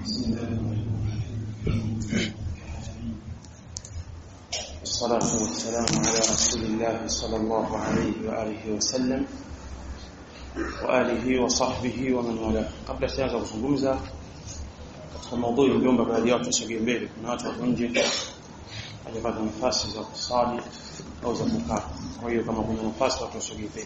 والصلاة والسلام على رسول الله صلى الله عليه وآله وسلم وآله وصحبه ومن والاه قبل sianza kuzungumza katika maudhui niliomba baadhi ya watu wasogee mbele kuna watu wako nje hajapata nafasi za kusali au za kukaa kwa hiyo kama kuna nafasi watu wasogee mbele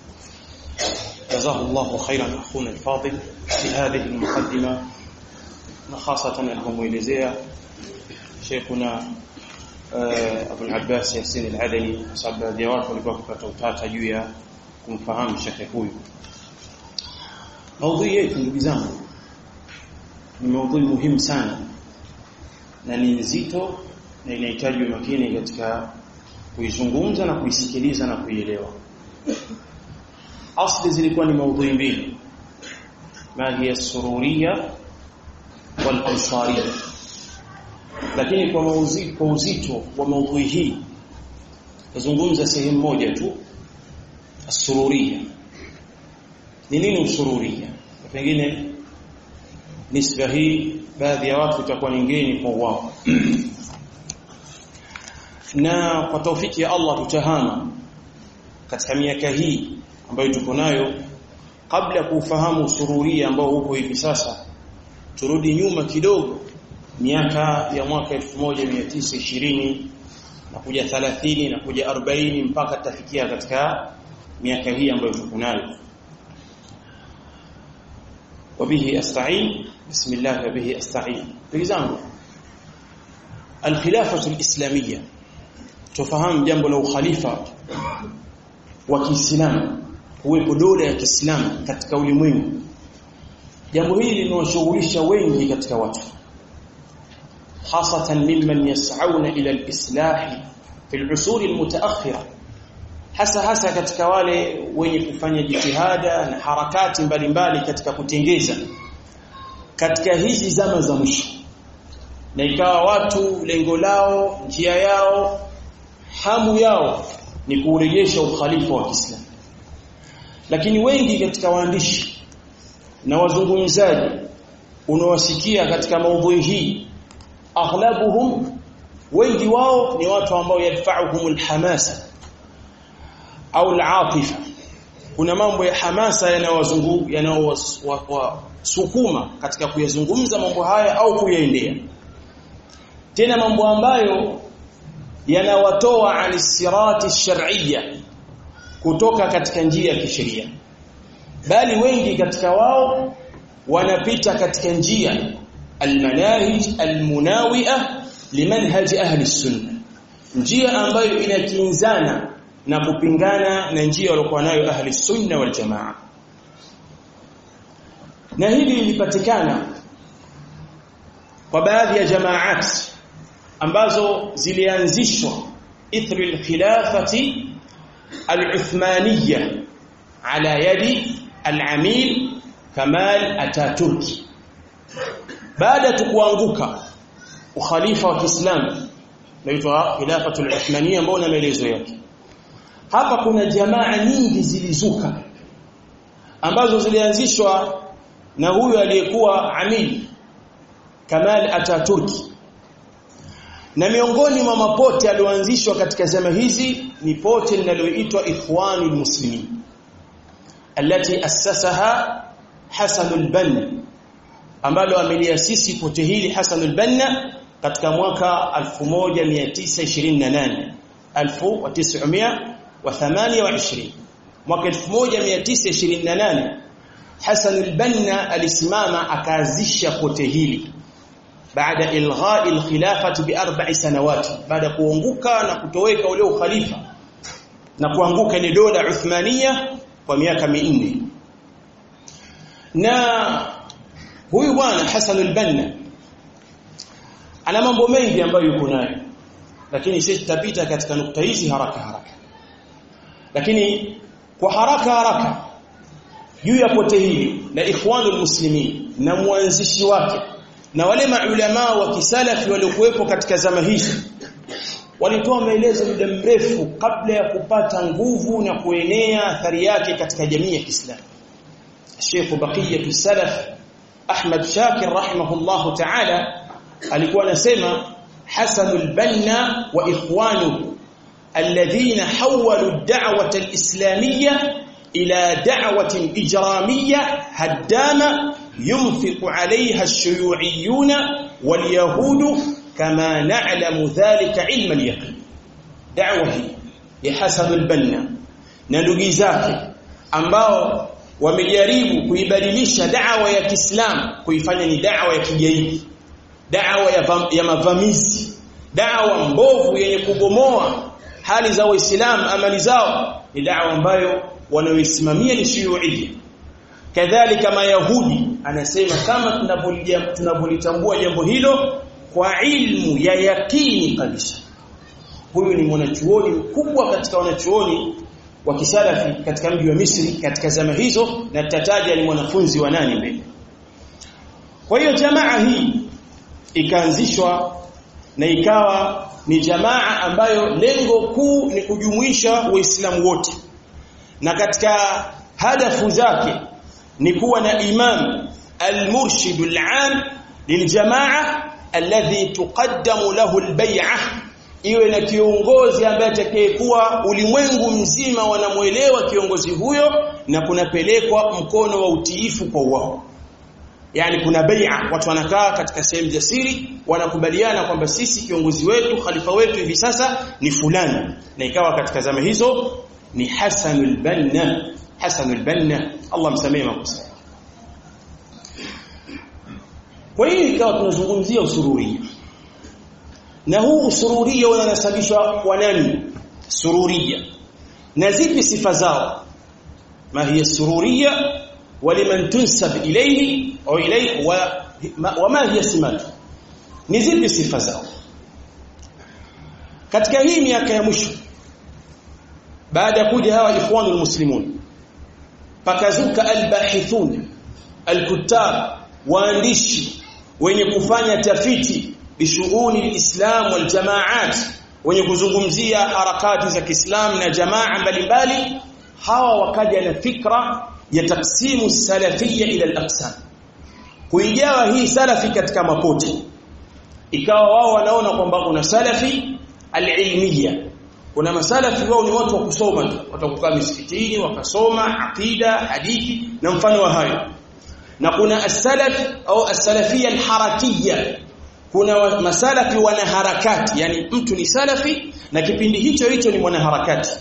جزاه الله خيرا اخونا الفاضل في هذه المقدمه خاصه alipomuelezea Sheikhuna Abu al-Abbas Yasin al-Adani sababu baadhi ya watu walikuwa kupata utata juu ya kumfahamu shekhe huyu maudhui yetu ndugu zangu ni maudhui muhimu sana na ni nzito na inahitaji umakini katika kuizungumza na kuisikiliza na kuielewa asli zilikuwa ni maudhui mbili ma hiya sururiya wal ansariya lakini kwa mauzi, kwa uzito wa maudhui hii tazungumza sehemu moja tu asururia ni nini usururia pengine nisba hii baadhi ya watu itakuwa ni ngeni kwa wao na kwa taufiki ya Allah tutahama katika miaka hii ambayo tuko nayo kabla ya kufahamu usururia ambao huko hivi sasa turudi nyuma kidogo miaka ya mwaka 1920 na kuja 30 na kuja 40 mpaka tafikia katika miaka hii ambayo tuko nayo وبه استعين بسم الله وبه استعين بجزangu الخلافه الاسلاميه tufahamu jambo la ukhalifa wa Kiislamu kuwepo dola ya Kiislamu katika ulimwengu jambo hili linawashughulisha wengi katika watu خاصة ممن يسعون إلى الإصلاح في العصور المتأخرة hasa hasa katika wale wenye kufanya jitihada na harakati mbalimbali katika kutengeza katika hizi zama za mwisho na ikawa watu lengo lao njia yao hamu yao ni kurejesha ukhalifa wa Kiislamu lakini wengi katika waandishi na wazungumzaji unawasikia katika maudhui hii aghlabuhum wengi wao ni watu ambao yadfa'uhum alhamasa au alatifa kuna mambo ya hamasa yanayowazungu yanayowasukuma katika kuyazungumza mambo haya au kuyaendea tena mambo ambayo yanawatoa anisirati shar'iyya kutoka katika njia ya kisheria bali wengi katika wao wanapita katika njia almanahij almunawi'a limanhaj ahli sunna njia ambayo inakinzana na kupingana na njia waliokuwa nayo ahli sunna wal jamaa na hili lilipatikana kwa baadhi ya jamaat ambazo zilianzishwa ithri alkhilafati al-uthmaniyya ala yadi al-amil Kamal Ataturki baada tukuanguka ukhalifa wa Kiislamu naitwa khilafatul uthmaniyya ambao na maelezo yake hapa kuna jamaa nyingi zilizuka ambazo zilianzishwa na huyu aliyekuwa amil Kamal Ataturki na miongoni mwa mapote alioanzishwa katika zama hizi ni pote linaloitwa Ikhwanul Muslimin التي أسسها حسن البنا ambalo ameliasisi pote hili Hassan al-Banna katika mwaka 1928 1928 mwaka 1928 Hassan al-Banna alisimama akaanzisha pote hili baada ilghai al-khilafati bi arba'i sanawati baada kuanguka na kutoweka ule ukhalifa na kuanguka ile dola Uthmania kwa miaka minne na huyu bwana Hassan al-Banna ana mambo mengi ambayo yuko nayo lakini sisi tutapita katika nukta hizi haraka haraka lakini kwa haraka haraka juu ya pote hili la ikhwanul muslimin na mwanzishi wake na wale maulama wa kisalafi waliokuwepo katika zama hizi walitoa maelezo muda mrefu kabla ya kupata nguvu na kuenea athari yake katika jamii ya Kiislamu Sheikh Baqiyatu Salaf Ahmad Shakir rahimahullahu ta'ala alikuwa anasema Hasan al-Banna wa ikhwanuhu alladhina hawwalu ad-da'wata al-islamiyya ila da'watin ijramiyya haddama yunfiqu 'alayha ash-shuyu'iyyun wal-yahudu kama na'lamu dhalika 'ilma al-yaqin da'wa hii ya Hasan al-Banna na ndugu zake ambao wamejaribu kuibadilisha da'wa ya Kiislamu kuifanya ni da'wa ya kigaidi da'wa ya, ya mavamizi da'wa mbovu yenye kubomoa hali za waislamu amali zao ni da'wa ambayo wanaoisimamia ni shuyuia kadhalika mayahudi anasema kama tunavyolitambua jambo hilo kwa ilmu ya yakini kabisa huyu ni mwanachuoni mkubwa katika wanachuoni wa kisalafi katika mji wa Misri katika zama hizo na tutataja ni mwanafunzi wa nani mbele kwa hiyo jamaa hii ikaanzishwa na ikawa ni jamaa ambayo lengo kuu ni kujumuisha waislamu wote na katika hadafu zake ni kuwa na imam al-murshid al-am liljamaa alladhi tuqaddamu lahu al-bay'ah iwe na kiongozi ambaye atakayekuwa ulimwengu mzima wanamuelewa kiongozi huyo na kunapelekwa mkono wa utiifu kwa wao yani kuna bai'a watu wanakaa katika sehemu za siri wanakubaliana kwamba sisi kiongozi wetu khalifa wetu hivi sasa ni fulani na ikawa katika zama hizo ni Hasan al-Banna Hasan al-Banna Allah msamehe makosa kwa hiyo ikawa tunazungumzia usururia na huu usururia unanasabishwa kwa nani sururia na zipi sifa zao ma hiya sururia ولمن تنسب إليه أو إليه وما هي سماته ni zipi sifa zao katika hii miaka ya mwisho baada ya kuja hawa ikhwanul muslimun pakazuka albahithun alkutab waandishi wenye kufanya tafiti bishughuli alislam waljamaat wenye kuzungumzia harakati za Kiislamu na jamaa mbalimbali hawa wakaja na fikra ya taksimu salafia ila al-aqsam kuigawa hii salafi katika mapote ikawa wao wanaona kwamba kuna salafi al-ilmiya kuna masalafi wao ni watu wa kusoma tu watakukaa misikitini wakasoma aqida hadithi na mfano wa hayo na kuna as-salaf au as-salafia al-harakiyya kuna masalafi wanaharakati yani mtu ni salafi na kipindi hicho hicho ni mwanaharakati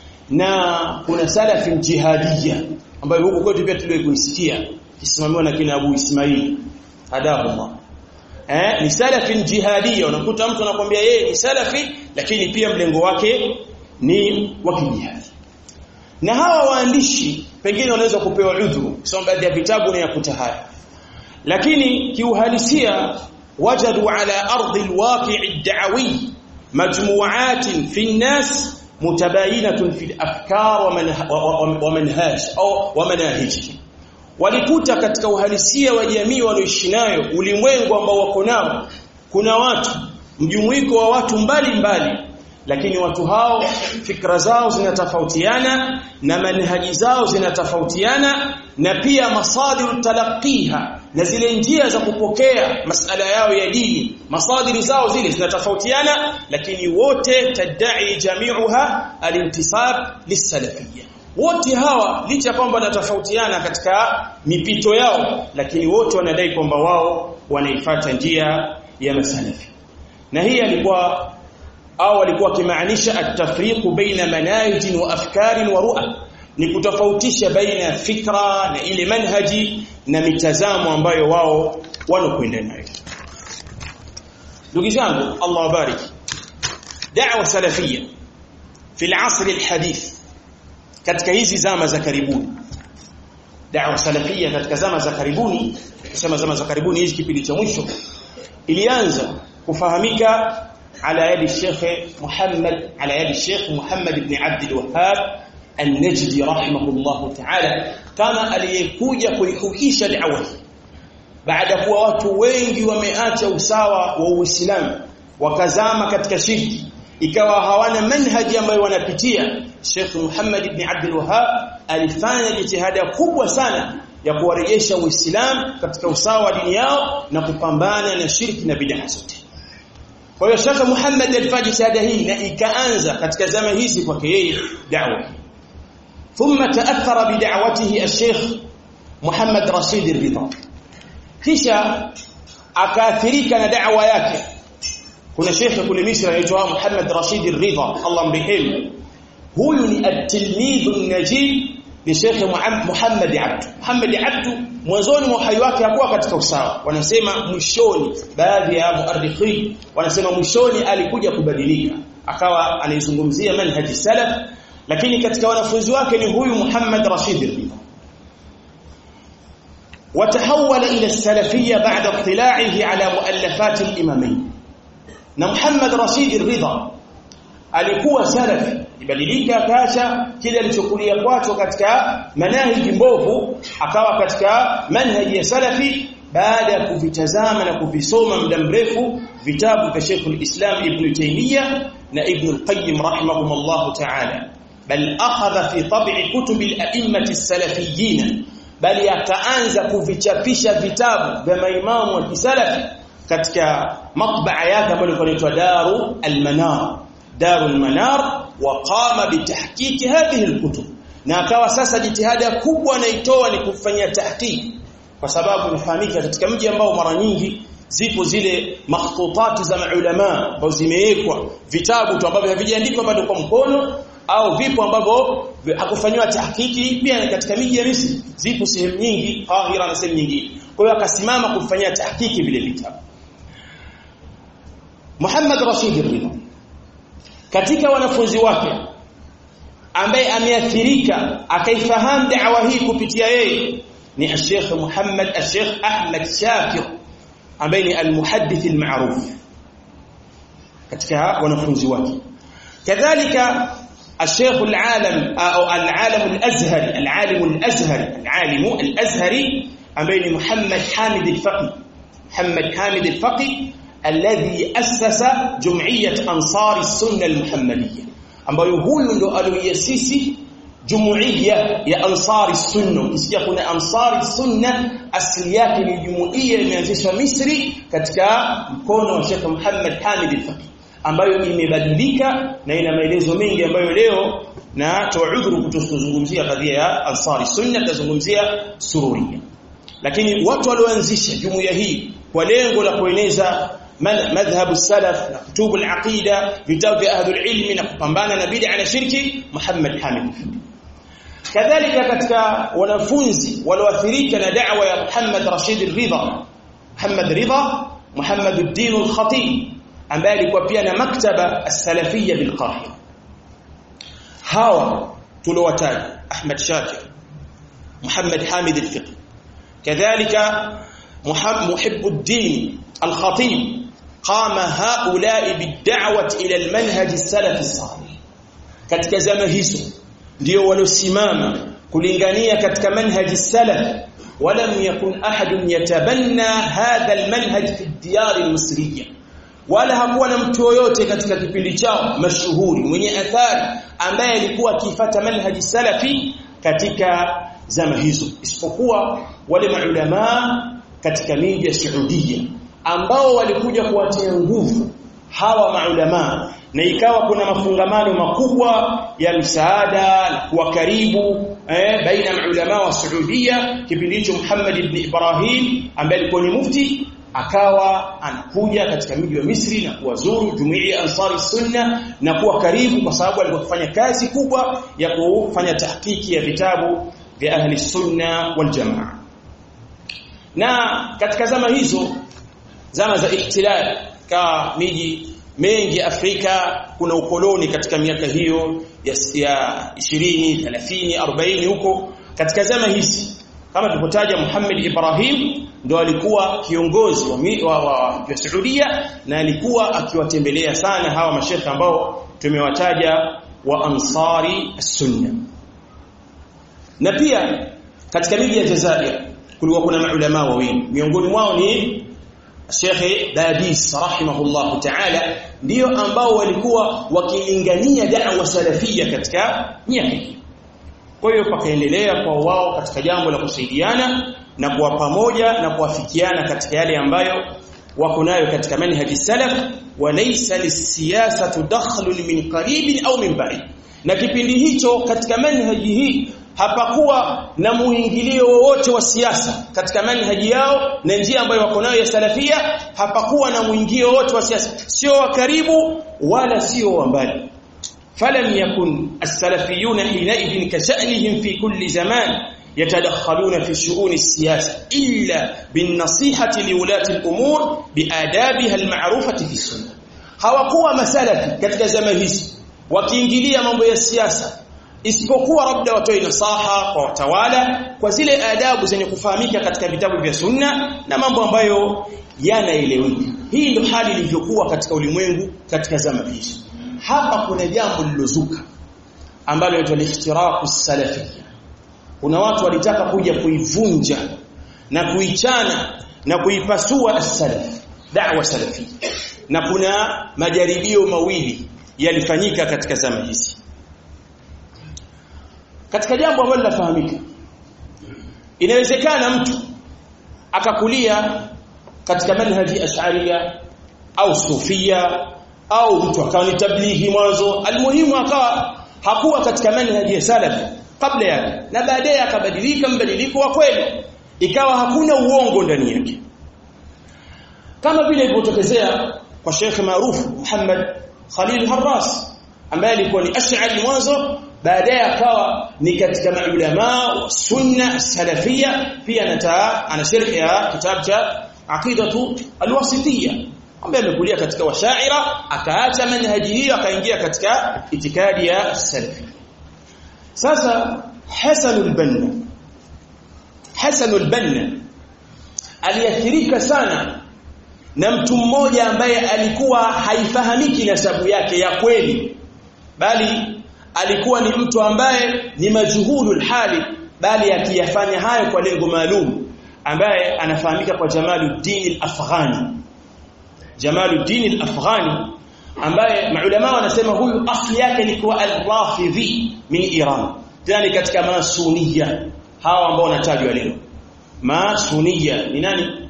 na kuna salafi jihadiyya ambayo huko kwetu pia tuliwahi kuisikia kisimamiwa na kina Abu Ismail hadahullah eh ni salafi jihadiyya unakuta mtu anakuambia yeye ni salafi lakini pia mlengo wake ni wa kijihadi na hawa waandishi pengine wanaweza kupewa udhuru kusoma baadhi ya vitabu na yakuta haya lakini kiuhalisia wajadu ala ardi alwaqi' ad-da'wi majmu'atin fi an-nas mutabayinatun fi al-afkar wa manhaj au wa manahij walikuta katika uhalisia wa jamii wanaoishi nayo ulimwengu ambao wako nao kuna watu mjumuiko wa watu mbali mbali lakini watu hao fikra zao zinatofautiana na manhaji zao zinatofautiana na pia masadiru talaqiha na zile njia za kupokea masala yao ya dini masadiri zao zile zinatofautiana lakini wote tadai jami'uha alintisab lisalafiyya wote hawa licha kwamba wanatofautiana katika mipito yao lakini wote wanadai kwamba wao wanaifuata njia ya masalafi na hii alikuwa au walikuwa kimaanisha at-tafriqu baina manahij wa afkar wa ru'a ni kutofautisha baina ya fikra na ile manhaji na mitazamo ambayo wao wanokwenda nayo ndugu zangu Allah wabariki da'wa salafia fi al-asr al-hadith katika hizi zama za karibuni da'wa salafia katika zama za karibuni kusema zama za karibuni hizi kipindi cha mwisho ilianza kufahamika على يد الشيخ محمد على يد الشيخ محمد بن عبد الوهاب النجدي رحمه الله تعالى kama aliyekuja kuihuisha da'wa baada kuwa watu wengi wameacha usawa wa Uislamu wakazama katika shirki ikawa hawana manhaji ambayo wanapitia Sheikh Muhammad ibn Abdul Wahhab alifanya jitihada kubwa sana ya kuwarejesha Uislamu katika usawa wa dini yao na kupambana na shirki na bid'a zote kwa hiyo Sheikh Muhammad alifanya jitihada hii na ikaanza katika zama hizi kwake yeye da'wa thumma ta'athara bi da'watihi al-Sheikh Muhammad Rashid al-Ridha kisha akaathirika na da'wa yake kuna shekhe kule Misri anaitwa Muhammad Rashid al-Ridha Allah mrehemu huyu ni at-tilmidh an-najib ni shekhe Muhammad Abdu Muhammad Abdu mwanzoni mwa uhai wake hakuwa katika usawa wanasema mwishoni baadhi ya muarrikhi wanasema mwishoni alikuja kubadilika akawa anaizungumzia manhaji salaf lakini katika wanafunzi wake ni huyu Muhammad Rashid al-Ridha وتحول إلى السلفية بعد اطلاعه على مؤلفات الإمامين na Muhammad Rashid Ridha alikuwa salafi ibadilika kasha kile alichokulia kwacho katika manhaji mbovu akawa katika manhaji ya salafi baada ya kuvitazama na kuvisoma muda mrefu vitabu vya Sheikh al-Islam Ibn Taymiyyah na Ibn al-Qayyim rahimahumullah ta'ala bal akhadha fi tab'i kutub al-a'immah as-salafiyyin bali akaanza kuvichapisha vitabu vya maimamu wa kisalafi katika matbaa yake ambayo inaitwa Daru al-Manar Daru al-Manar wa qama bitahqiq hadhihi al-kutub na akawa sasa jitihada kubwa anaitoa ni kufanyia tahqiq kwa sababu inafahamika katika mji ambao mara nyingi zipo zile makhtutati za maulama ambazo zimewekwa vitabu tu ambavyo havijaandikwa bado kwa mkono au vipo ambavyo hakufanywa tahqiqi pia katika miji ya Misri zipo sehemu nyingi Qahira na sehemu nyingine kwa hiyo akasimama kufanyia tahqiqi vile vitabu Muhammad Rashid Ridha katika wanafunzi wake ambaye ameathirika akaifahamu da'wa hii kupitia yeye ni Sheikh Muhammad Sheikh Ahmad Shakir ambaye ni al-muhaddith al-ma'ruf katika wanafunzi wake kadhalika الشيخ العالم او العالم الازهري العالم الازهري العالم الازهري امين محمد حامد الفقي محمد حامد الفقي الذي أسس جمعية أنصار السنة المحمدية ambayo huyu ndo aliyoasisi jumuiya ya ansari sunna ukisikia kuna ansari sunna asili yake ni jumuiya imeanzishwa Misri katika mkono wa Sheikh Muhammad Hamid al-Faqih ambayo imebadilika na ina maelezo mengi ambayo leo na tuudhuru kutozungumzia kadhia ya ansari sunna tazungumzia sururia lakini watu walioanzisha jumuiya hii kwa lengo la kueneza madhhab salaf na kutubu al-aqida vitabu vya ahlul ilmi na kupambana na bid'a na shirki Muhammad Hamid kadhalika katika wanafunzi walioathirika na da'wa ya Muhammad Rashid Ridha Muhammad Ridha Muhammad ad-Din al-Khatib ambaye alikuwa pia na maktaba as-salafiyya bil Qahira hawa tulowataja Ahmad Shakir Muhammad Hamid al-Fiqh kadhalika محب الدين الخطيب قام هؤلاء بالدعوة إلى المنهج السلف الصالح katika zama hizo ndio waliosimama kulingania katika manhaji salaf walam yakun ahadun yatabanna hadha almanhaj fi diyar almisriya wala hakuwa na mtu yoyote katika kipindi chao mashuhuri mwenye athari ambaye alikuwa akifata manhaji salafi katika zama hizo isipokuwa wale maulama katika miji ya Saudia ambao walikuja kuwatia nguvu hawa maulama na ikawa kuna mafungamano makubwa ya msaada na kuwa karibu eh, baina maulama wa Saudia kipindi hicho Muhammad ibn Ibrahim ambaye alikuwa ni mufti akawa anakuja katika mji wa Misri na kuwazuru jumuiya ya Ansari Sunna na kuwa karibu kwa sababu alikuwa kufanya kazi kubwa ya kufanya tahqiqi ya vitabu vya ahli sunna wal jamaa na katika zama hizo zama za ihtilal ka miji mengi Afrika kuna ukoloni katika miaka hiyo ya, ya 20 30 40 huko katika zama hizi kama tulipotaja Muhammad Ibrahim ndo alikuwa kiongozi wa, wa, wa, wa Saudia na alikuwa akiwatembelea sana hawa mashekhe ambao tumewataja wa Ansari Sunna na pia katika miji ya Jazair kulikuwa kuna maulama wawili miongoni mwao ni Sheikh Dadis rahimahullah ta'ala ndio ambao walikuwa wakilingania da'wa salafia katika miaka hii kwa hiyo pakaendelea kwa wao katika jambo la kusaidiana na kuwa pamoja na kuafikiana katika yale ambayo wako nayo katika manhaji salaf walaysa lisiyasatu dakhlun min qaribin au min ba'id na kipindi hicho katika manhaji hii hapakuwa na muingilio wowote wa siasa katika manhaji yao na njia ambayo wako nayo ya salafia hapakuwa na muingilio wowote wa siasa sio wa karibu wala sio wa mbali فلم يكن السلفيون حينئذ كشأنهم في كل زمان يتدخلون في شؤون السياسة إلا بالنصيحة لولاة الأمور بآدابها المعروفة في السنة hawakuwa masalafi katika zama hizi wakiingilia mambo ya siasa isipokuwa labda watoe nasaha kwa watawala kwa zile adabu zenye kufahamika katika vitabu vya sunna na mambo ambayo yanaeleweka hii ndio hali ilivyokuwa katika ulimwengu katika zama hizi hapa kuna jambo lilozuka ambalo linaitwa al-ikhtiraqu salafiyya kuna watu walitaka kuja kuivunja na kuichana na kuipasua as-salaf da'wa salafiyya na kuna majaribio mawili yalifanyika katika zama hizi katika jambo ambalo linafahamika inawezekana mtu akakulia katika manhaji ash'ariyya au sufia au mtu akawa ni tablighi mwanzo almuhimu akawa hakuwa katika manhaji ya salaf kabla yake na baadaye akabadilika mbadiliko wa kweli ikawa hakuna uongo ndani yake kama vile ilivyotokezea kwa Sheikh maarufu Muhammad Khalil Harras ambaye alikuwa ni ash'ari mwanzo baadaye akawa ni katika maulama wa sunna salafia pia anataa ana sharhi ya kitabu cha aqidatu alwasitiyya ambaye amekulia katika washaira akaacha manhaji hiyo akaingia katika itikadi ya salafi sasa Hasan al-Banna Hasan al-Banna aliathirika sana na mtu mmoja ambaye alikuwa haifahamiki nasabu yake ya kweli bali alikuwa ni mtu ambaye ni majhulul hali bali akiyafanya hayo kwa lengo maalum ambaye anafahamika kwa Jamaluddin al-Afghani Jamaluddin al-Afghani ambaye maulama wanasema huyu asli yake ilikuwa al-Rafidhi min Iran tena katika masuniya hawa ambao wanatajwa leo masuniya ni nani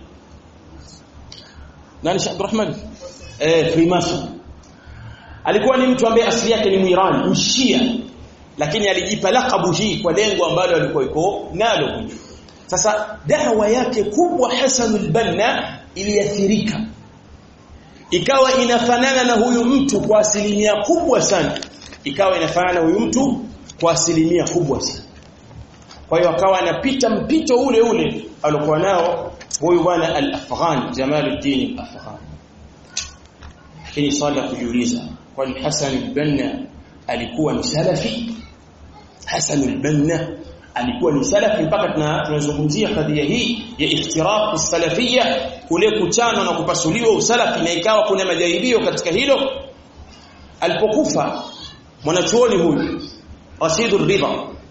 nani Sheikh Abdurrahman eh Freemason alikuwa ni mtu ambaye asili yake ni Muiran mshia lakini alijipa lakabu hii kwa lengo ambalo alikuwa iko nalo huyu sasa dawa yake kubwa Hasan al-Banna iliathirika ikawa inafanana na huyu mtu kwa asilimia kubwa sana ikawa inafanana na huyu mtu kwa asilimia kubwa sana kwa hiyo akawa anapita mpito ule ule alikuwa nao huyu bwana al-Afghan Jamaluddin al-Afghan lakini swali la kujiuliza kwani Hassan al-Banna alikuwa ni salafi Hassan al-Banna alikuwa ni salafi mpaka tunazungumzia kadhia hii ya iftiraq salafia kule kuchana na kupasuliwa usalafi na ikawa kuna majaribio katika hilo alipokufa mwanachuoni huyu Rashid Ridha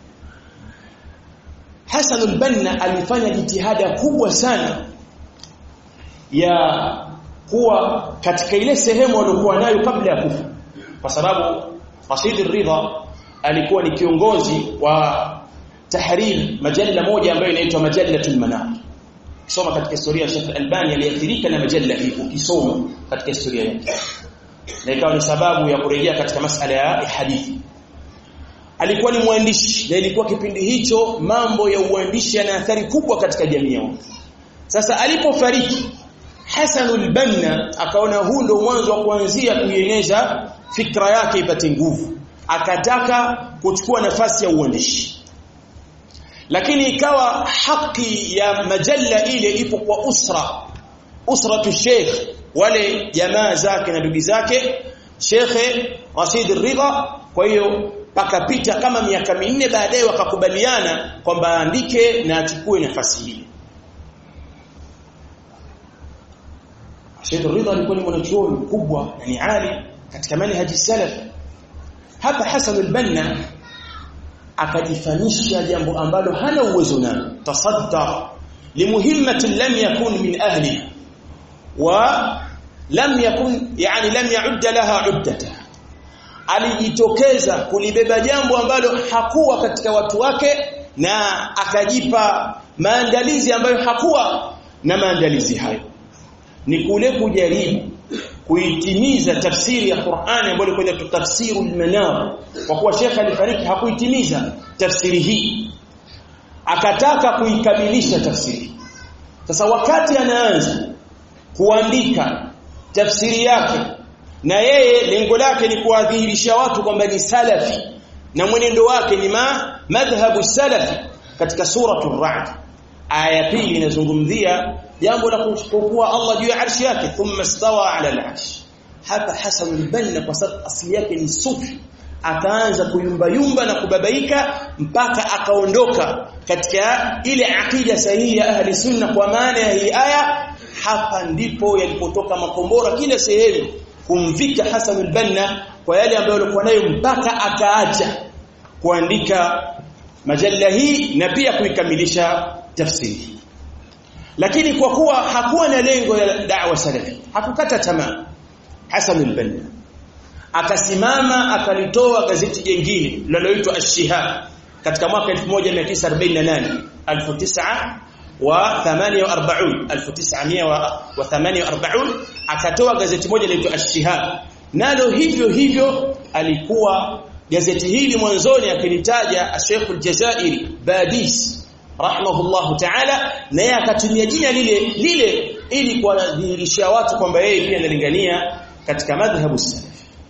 Hassan al-Banna alifanya jitihada kubwa sana ya kuwa katika ile sehemu aliyokuwa nayo kabla ya kufa kwa sababu Rashid Ridha alikuwa ni kiongozi wa tahrir majalla moja ambayo inaitwa Majallatul Manar kisoma katika historia ya Sheikh Albani aliathirika na majalla hii ukisoma katika historia yake na ikawa ni sababu ya kurejea katika masala ya hadithi alikuwa ni mwandishi na ilikuwa kipindi hicho mambo ya uandishi yana athari kubwa katika jamii yao sasa alipofariki Hasanul Banna akaona huu ndio mwanzo wa kuanzia kuieneza fikra yake ipate nguvu akataka kuchukua nafasi ya uandishi lakini ikawa haki ya majalla ile ipo kwa usra usratu sheikh wale jamaa zake na ndugu zake Sheikh Rashid Ridha kwa hiyo pakapita kama miaka minne baadaye wakakubaliana kwamba aandike na achukue nafasi hii Sheikh Ridha alikuwa ni mwanachuoni mkubwa na ni ali katika manhaji salaf hapa Hasan al-Banna akajifanisha jambo ambalo hana uwezo nalo tasaddar limuhimmatin lam yakun min ahliha wa lam yakun yani lam ya'ud laha 'uddata alijitokeza kulibeba jambo ambalo hakuwa katika watu wake na akajipa maandalizi ambayo hakuwa na maandalizi hayo ni kule kujaribu kuitimiza tafsiri ya Qur'ani ambayo ilikuwa tafsirul manar kwa kuwa Sheikh alifariki hakuitimiza tafsiri hii akataka kuikamilisha tafsiri sasa wakati anaanza kuandika tafsiri yake na yeye lengo lake ni kuwadhihirisha watu kwamba ni salafi na mwenendo wake ni ma madhhabu salafi katika suratul ra'd aya pili inazungumzia jambo la kuchukua Allah juu ya arshi yake thumma stawa ala al-arsh hapa Hasan al-Banna kwa sababu asili yake ni sufi akaanza kuyumba yumba na kubabaika mpaka akaondoka katika ile akida sahihi ya ahli sunna kwa maana ya hii aya hapa ndipo yalipotoka makombora kila sehemu kumvika Hasan al-Banna kwa yale ambayo alikuwa nayo mpaka akaacha kuandika majalla hii na pia kuikamilisha tafsiri lakini kwa kuwa hakuwa na lengo la da'wa salafi hakukata tamaa Hasan al-Banna akasimama akalitoa gazeti jingine linaloitwa Ash-Shihab katika mwaka 1948 1900 wa 48 1948 akatoa gazeti moja linaloitwa Ash-Shihab nalo hivyo hivyo alikuwa gazeti hili mwanzoni akilitaja Sheikh al-Jazairi Badis rahimahullah ta'ala naye akatumia jina lile lile ili kuwadhihirisha watu kwamba yeye pia analingania katika madhhabu salafi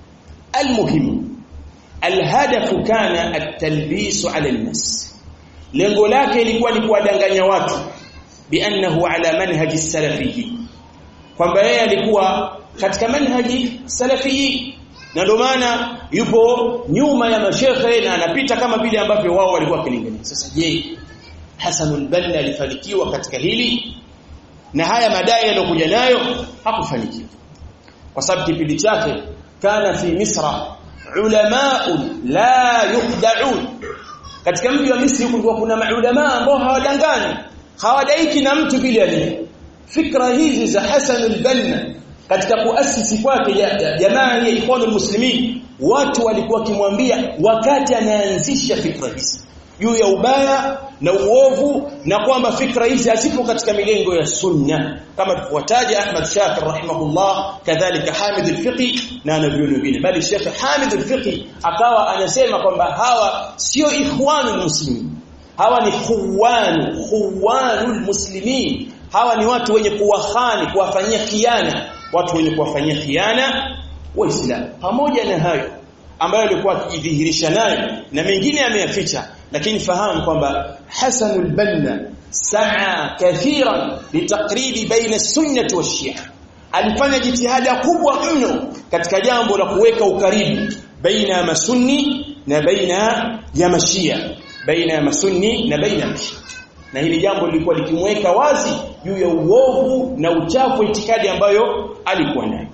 almuhim alhadaf kana at-talbis ala an-nas lengo lake ilikuwa ni kuwadanganya watu biannahu ala manhaji salafi kwamba yeye alikuwa katika manhaji salafi na ndio maana yupo nyuma ya mashekhe na anapita kama vile ambavyo wao walikuwa wakilingania sasa je Hasan al-Banna alifanikiwa katika hili na haya madai yaliyokuja nayo hakufanikiwa kwa sababu kipindi chake kana fi misra ulama'un la yuqda'un katika mji wa Misri kulikuwa kuna maulama ambao hawadangani hawadaiki na mtu vile alivyo fikra hizi za Hasan al-Banna katika kuasisi kwake jamaa ya ikhwanul muslimin watu walikuwa wakimwambia wakati anaanzisha fikra hizi juu ya ubaya na uovu na kwamba fikra hizi hazipo katika milengo ya sunna kama tufuataje Ahmad Shakir rahimahullah kadhalika Hamid al-Fiqi na anavyoni wengine bali Sheikh Hamid al-Fiqi akawa anasema kwamba hawa sio ikhwanul muslimin hawa ni khuwanu khuwanul muslimin hawa ni watu wenye kuwahani kuwafanyia khiana watu wenye kuwafanyia khiana waislamu pamoja na hayo ambayo alikuwa akijidhihirisha nayo na mengine ameyaficha lakini fahamu kwamba Hasan al-Banna saa kathiran litaqribi baina sunnati wa shia alifanya jitihada kubwa mno katika jambo la kuweka ukaribu baina ya masunni na baina ya mashia baina ya masunni na baina ya mashia na hili jambo lilikuwa likimweka wazi juu ya uovu na uchafu itikadi ambayo alikuwa nayo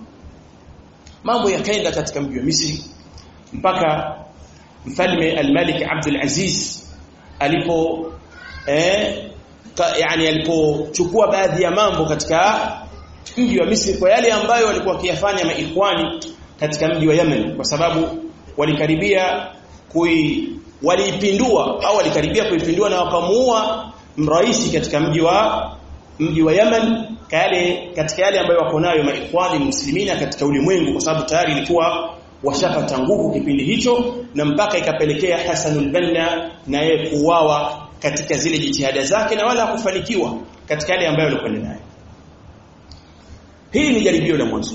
mambo yakaenda katika mji wa Misri mpaka mfalme al-Malik Abdul Aziz alipo eh ka, yani alipochukua baadhi ya mambo katika mji wa Misri kwa yale ambayo walikuwa wakiyafanya maikhwani katika mji wa Yemen kwa sababu walikaribia kui waliipindua au walikaribia kuipindua na wakamuua mraisi katika mji wa mji wa Yemen kale katika yale ambayo wako nayo maikhwani muslimina katika ulimwengu kwa sababu tayari ilikuwa washapata nguvu kipindi hicho na mpaka ikapelekea Hasanul Banna na yeye kuuawa katika zile jitihada zake na wala hakufanikiwa katika yale ambayo alikwenda nayo. Hili ni jaribio la mwanzo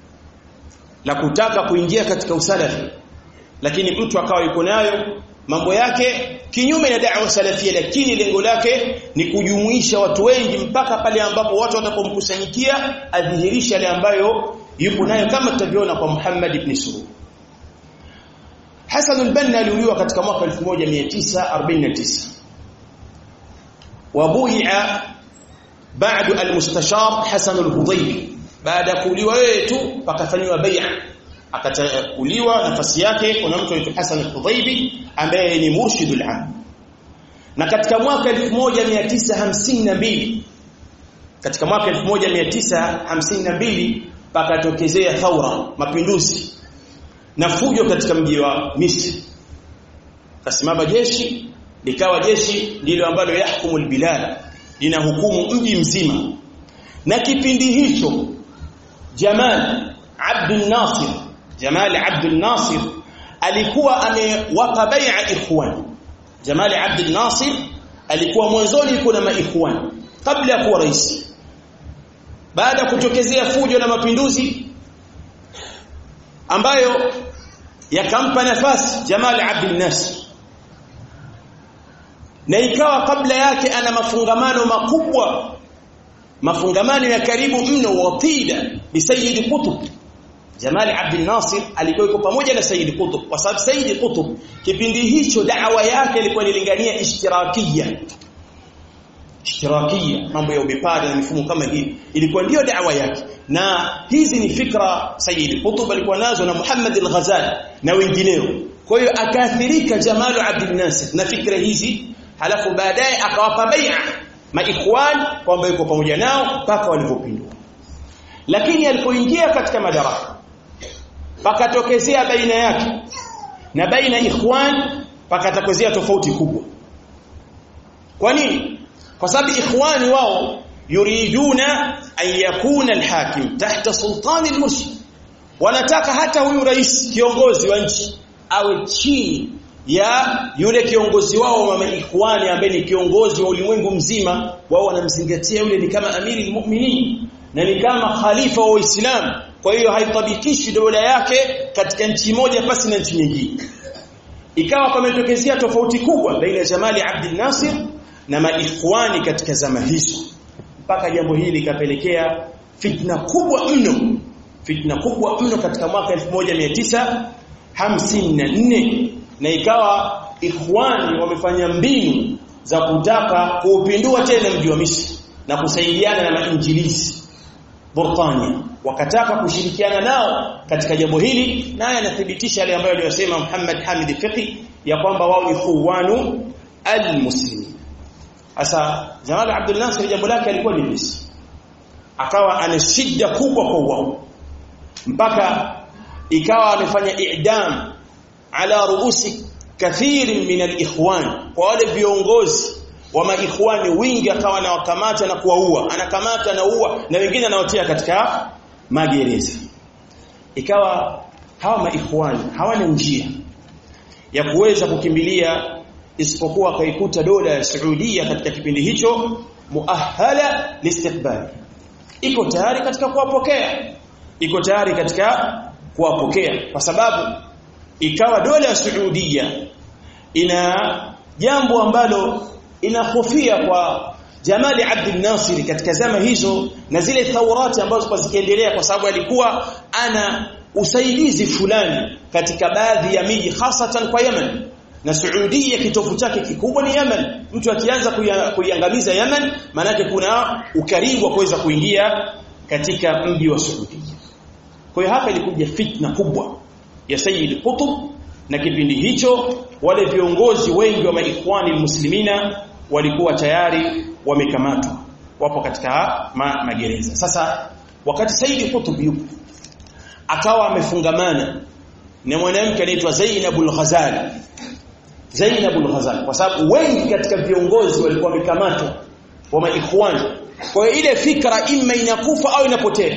la kutaka kuingia katika usalafi lakini mtu akawa yuko nayo mambo yake kinyume na da'wa salafia lakini lengo lake ni kujumuisha watu wengi mpaka pale ambapo watu watapomkusanyikia adhihirisha yale ambayo yupo nayo kama tutavyoona kwa Muhammad ibn Surur Hasan al-Banna aliuliwa katika mwaka 1949 wabuia baada al-mustashar Hasan al-Hudaybi baada ya kuuliwa yeye tu pakafanywa bai'a akachaguliwa nafasi yake kuna mtu anaitwa Hasan al-Hudaybi ambaye ni murshidul am na katika mwaka 1952 katika mwaka 1952 pakatokezea thaura mapinduzi na fujo katika mji wa Misri kasimama jeshi likawa jeshi ndilo ambalo yahkumu albilad linahukumu mji mzima na kipindi hicho Jamal Abdul Nasir Jamal Abdul Nasir alikuwa amewapa bai'a ikhwan Jamal Abdul Nasir alikuwa mwanzoni kuna maikhwan kabla ya kuwa rais baada ya kutokezea fujo na mapinduzi ambayo yakampa nafasi Jamal Abdul Nasir na ikawa kabla yake ana mafungamano makubwa mafungamano ya karibu mno watida bi Sayyid Qutb Jamal Abdul Nasir alikuwa yuko pamoja na Sayyid Qutb kwa sababu Sayyid Qutb kipindi hicho da'wa yake ilikuwa inalingania ishtirakia ishtirakia mambo ya ubepari na mifumo kama hii ilikuwa ndiyo da'wa yake na hizi ni fikra Sayyid Qutb alikuwa nazo na Muhammad al-Ghazali na wengineo kwa hiyo akaathirika Jamal Abdul Nasir na fikra hizi halafu baadaye akawapa bai'a maikhwan kwamba yuko pamoja nao mpaka walipopindua lakini alipoingia katika madaraka pakatokezea baina yake na baina ikhwan pakatokezea tofauti kubwa kwa nini kwa sababu ikhwani wao yuriduna an yakuna alhakim tahta sultani almurshid wanataka hata huyu rais kiongozi wa nchi awe chini ya yule kiongozi wao wa maikhwani ambaye ni kiongozi wa ulimwengu mzima wao wanamzingatia yule ni kama amiri almu'minin na ni kama khalifa wa Uislamu kwa hiyo haitabikishi dola yake katika nchi moja pasi na nchi nyingine ikawa pametokezea tofauti kubwa baina ya Jamali Abdul Nasir na maikhwani katika zama hizo mpaka jambo hili likapelekea fitna kubwa mno fitna kubwa mno katika mwaka 1954 na ikawa ikhwani wamefanya mbinu za kutaka kuupindua tena mji wa Misri na kusaidiana na mainjilisi Burtania wakataka kushirikiana nao katika jambo hili naye anathibitisha yale ambayo aliyosema Muhammad Hamid Fiqi ya kwamba wao ni khuwanu almuslimin Asa Jamal Abdul Nasir jambo lake alikuwa ni Misri akawa ana shida kubwa kwa wao mpaka ikawa amefanya i'dam ala ruusi kathirin min alikhwan kwa wale viongozi wa maikhwani wingi akawa anawakamata na kuwaua anakamata na uua na wengine anawatia katika magereza ikawa hawa maikhwani hawana njia ya kuweza kukimbilia isipokuwa akaikuta dola ya Saudia katika kipindi hicho muahala listiqbali iko tayari katika kuwapokea iko tayari katika kuwapokea kwa sababu ikawa dola ya Saudia ina jambo ambalo inahofia kwa Jamali Abdul Nasir katika zama hizo na zile thaurati ambazo kwa zikiendelea kwa sababu alikuwa ana usaidizi fulani katika baadhi ya miji hasatan kwa Yemen na Saudia kitofu chake kikubwa ni Yemen mtu akianza kuiangamiza Yemen maanake kuna ukaribu wa kuweza kuingia katika mji wa Saudia kwa hiyo hapa ilikuja fitna kubwa ya Sayyid Qutb na kipindi hicho wale viongozi wengi wa maikhwani muslimina walikuwa tayari wamekamatwa wapo katika ma, magereza sasa wakati Sayyid Qutb yupo akawa amefungamana na mwanamke anaitwa Zainabul Ghazali Zainabul Ghazali kwa sababu wengi katika viongozi walikuwa wamekamatwa wa maikhwani kwa hiyo ile fikra imma inakufa au inapotea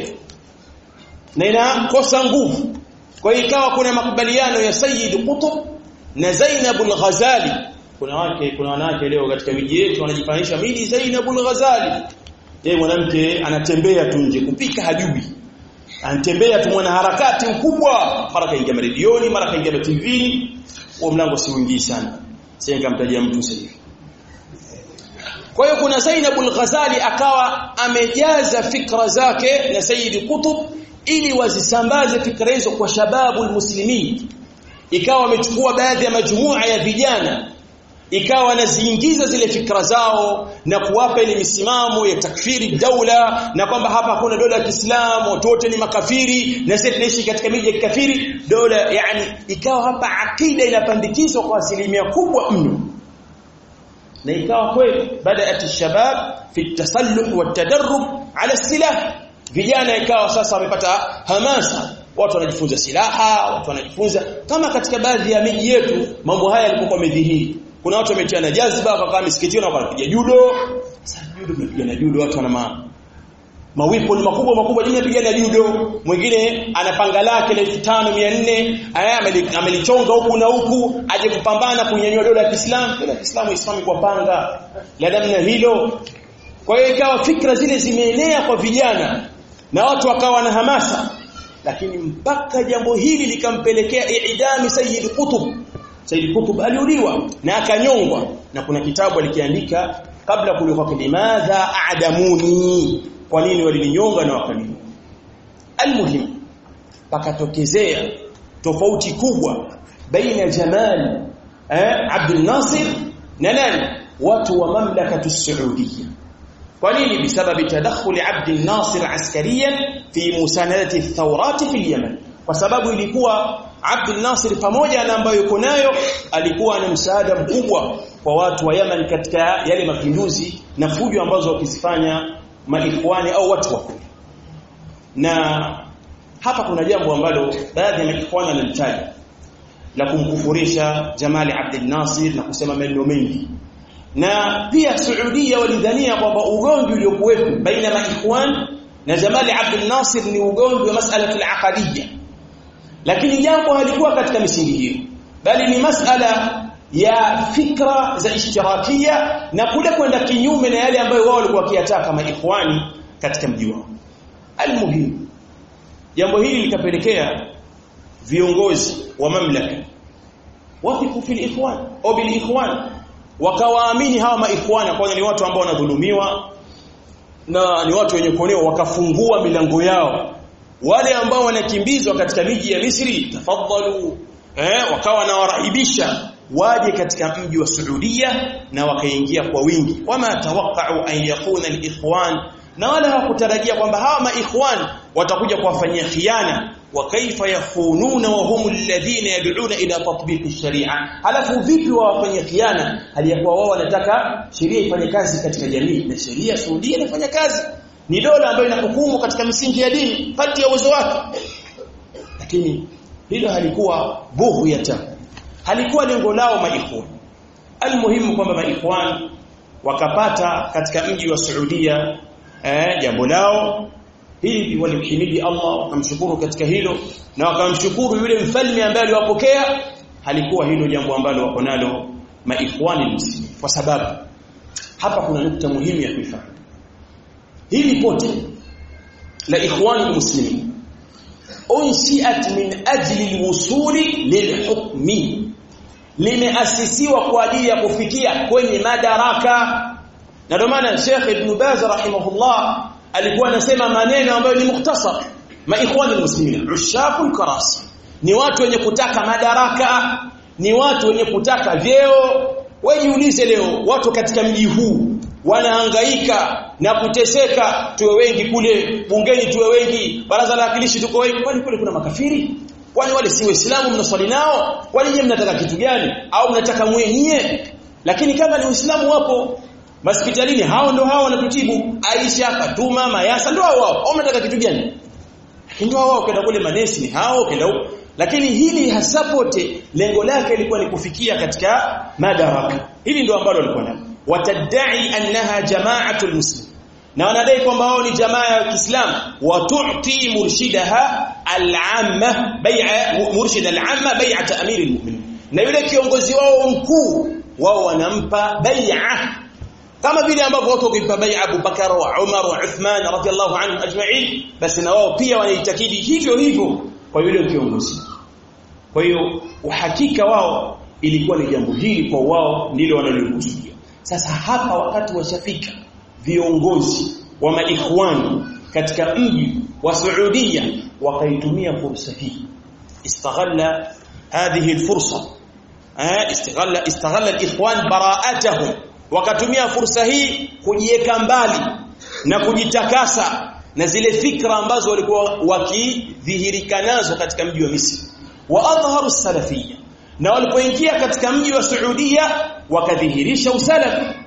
na inakosa nguvu kwa hiyo ikawa kuna makubaliano ya Sayyid Qutb na Zainabul Ghazali kuna wake kuna wanawake leo katika miji yetu wanajifanisha mimi Zainabul Ghazali yeye mwanamke anatembea tu nje kupika hajui anatembea tu mwana harakati mkubwa mara kaingia redioni mara kaingia TV huo mlango si mwingi sana sasa nikamtajia mtu sasa kwa hiyo kuna Zainabul Ghazali akawa amejaza fikra zake na Sayyid Qutb ili wazisambaze fikra hizo kwa shababu muslimin ikawa wamechukua baadhi ya majumua ya vijana ikawa wanaziingiza zile fikra zao na kuwapa ile misimamo ya takfiri daula na kwamba hapa hakuna dola ya Kiislamu watu wote ni makafiri na sisi tunaishi katika miji ya kikafiri dola yani ikawa hapa akida inapandikizwa kwa asilimia kubwa mno na ikawa kweli baada shabab fi tasalluh wa tadarrub ala silah vijana ikawa sasa wamepata hamasa watu wanajifunza silaha watu wanajifunza kama katika baadhi ya miji yetu mambo haya yalikuwa yamedhihiri kuna watu wametiana jazba wakakaa misikitini na wanapiga judo sasa judo mnapigana judo watu wana maana mawipo ni makubwa makubwa jini apigana judo mwingine ana panga lake la 5400 amelichonga huku na huku aje kupambana kunyanyua dola ya Kiislamu dola ya Kiislamu islami kwa panga la namna hilo kwa hiyo ikawa fikra zile zimeenea kwa vijana na watu wakawa na hamasa lakini mpaka jambo hili likampelekea idami Sayyid Qutb Sayyid Qutb aliuliwa na akanyongwa na kuna kitabu alikiandika kabla kulikuwa limadha a'damuni kwa nini walininyonga na wakaninyonga almuhim pakatokezea tofauti kubwa baina Jamal eh Abdul Nasir na nani watu wa mamlakatu Saudia kwa nini bisababi tadakhul Abdul Nasir askariyan fi musanadati thawrat fi Yemen kwa sababu ilikuwa Abdul Nasir pamoja na ambayo yuko nayo alikuwa na msaada mkubwa kwa watu wa Yemen katika yale mapinduzi na fujo ambazo wakizifanya maikhwani au watu wa kule na hapa kuna jambo ambalo baadhi ya maikhwani wanalitaja la kumkufurisha Jamali Abdel Nasir na kusema maneno mengi na pia Saudia walidhania kwamba ugomvi uliokuwepo baina maikhwan na Jamali Abdel Nasir ni ugomvi wa masala al-aqadiyya lakini jambo halikuwa katika misingi hiyo bali ni masala ya fikra za ishtirakia na kule kwenda kinyume na yale ambayo wao walikuwa wakiyataka maikhwani katika mji wao almuhimu jambo hili likapelekea viongozi wa mamlaka wafiku fil ikhwan au bil ikhwan wakawaamini hawa maikhwana kwa ni watu ambao wanadhulumiwa na ni watu wenye kuonewa wakafungua milango yao wale ambao wanakimbizwa katika miji ya Misri tafadhalu eh wakawa na warahibisha waje katika mji wa Saudia na wakaingia kwa wingi wama tawaqqa'u an yakuna al-ikhwan na wala hawakutarajia kwamba hawa maikhwan watakuja kuwafanyia khiana wa kaifa yakhununa wa hum alladhina yad'una ila tatbiq ash-sharia halafu vipi wawafanyia khiana hali ya kuwa wao wanataka sheria ifanye kazi katika jamii na sheria Saudia inafanya kazi ni dola ambayo inahukumu katika misingi ya dini kati ya uwezo wake lakini hilo halikuwa buhu ya tamu halikuwa lengo lao maikhwan almuhimu kwamba maikhwan wakapata katika mji wa Saudia eh jambo lao hili walimhimidi Allah wakamshukuru katika hilo na wakamshukuru yule mfalme ambaye aliwapokea halikuwa hilo jambo ambalo wako nalo maikhwani muslimin kwa sababu hapa kuna nukta muhimu ya kuifahamu hili pote la ikhwani muslimin unsiat min ajli alwusuli lilhukmi limeasisiwa kwa ajili ya kufikia kwenye madaraka na ndio maana Sheikh Ibn Baz rahimahullah alikuwa anasema maneno ambayo ni mukhtasar maikhwani muslimin ushaqul karasi ni watu wenye kutaka madaraka ni watu wenye kutaka vyeo wejiulize leo watu katika mji huu wanahangaika na kuteseka tuwe wengi kule bungeni tuwe wengi baraza la wakilishi tuko wengi kwani kule kuna makafiri kwani wale si waislamu mnaswali nao kwani nyinyi mnataka kitu gani au mnataka mwenyewe lakini kama ni uislamu wapo hospitalini hao ndio hao wanatutibu Aisha Fatuma Mayasa ndio hao wao mnataka kitu gani ndio wao kwenda kule manesi ni hao kwenda huko lakini hili hasapote lengo lake lilikuwa ni kufikia katika madaraka hili ndio ambalo walikuwa nalo watadai annaha jama'atul muslim na wanadai kwamba wao ni jamaa ya Kiislamu wa tu'ti murshidaha al-amma bai'a murshid al-amma bai'at amir al-mu'minin na yule kiongozi wao mkuu wao wanampa bai'a kama vile ambavyo watu wakimpa bai'a Abu Bakar wa Umar wa Uthman radhiyallahu anhum ajma'in basi na wao pia wanaitakidi hivyo hivyo kwa yule kiongozi kwa hiyo uhakika wao ilikuwa ni jambo hili kwa wao ndilo wanalokusudia sasa hapa wakati washafika viongozi wa maikhwani katika mji wa Saudia wakaitumia fursa hii istaghalla hadhihi alfursa eh istaghalla istaghalla alikhwan bara'atahum wakatumia fursa hii kujiweka mbali na kujitakasa na zile fikra ambazo walikuwa wakidhihirika nazo katika mji wa Misri wa adhharu salafiyya na walipoingia katika mji wa Saudia wakadhihirisha usalafi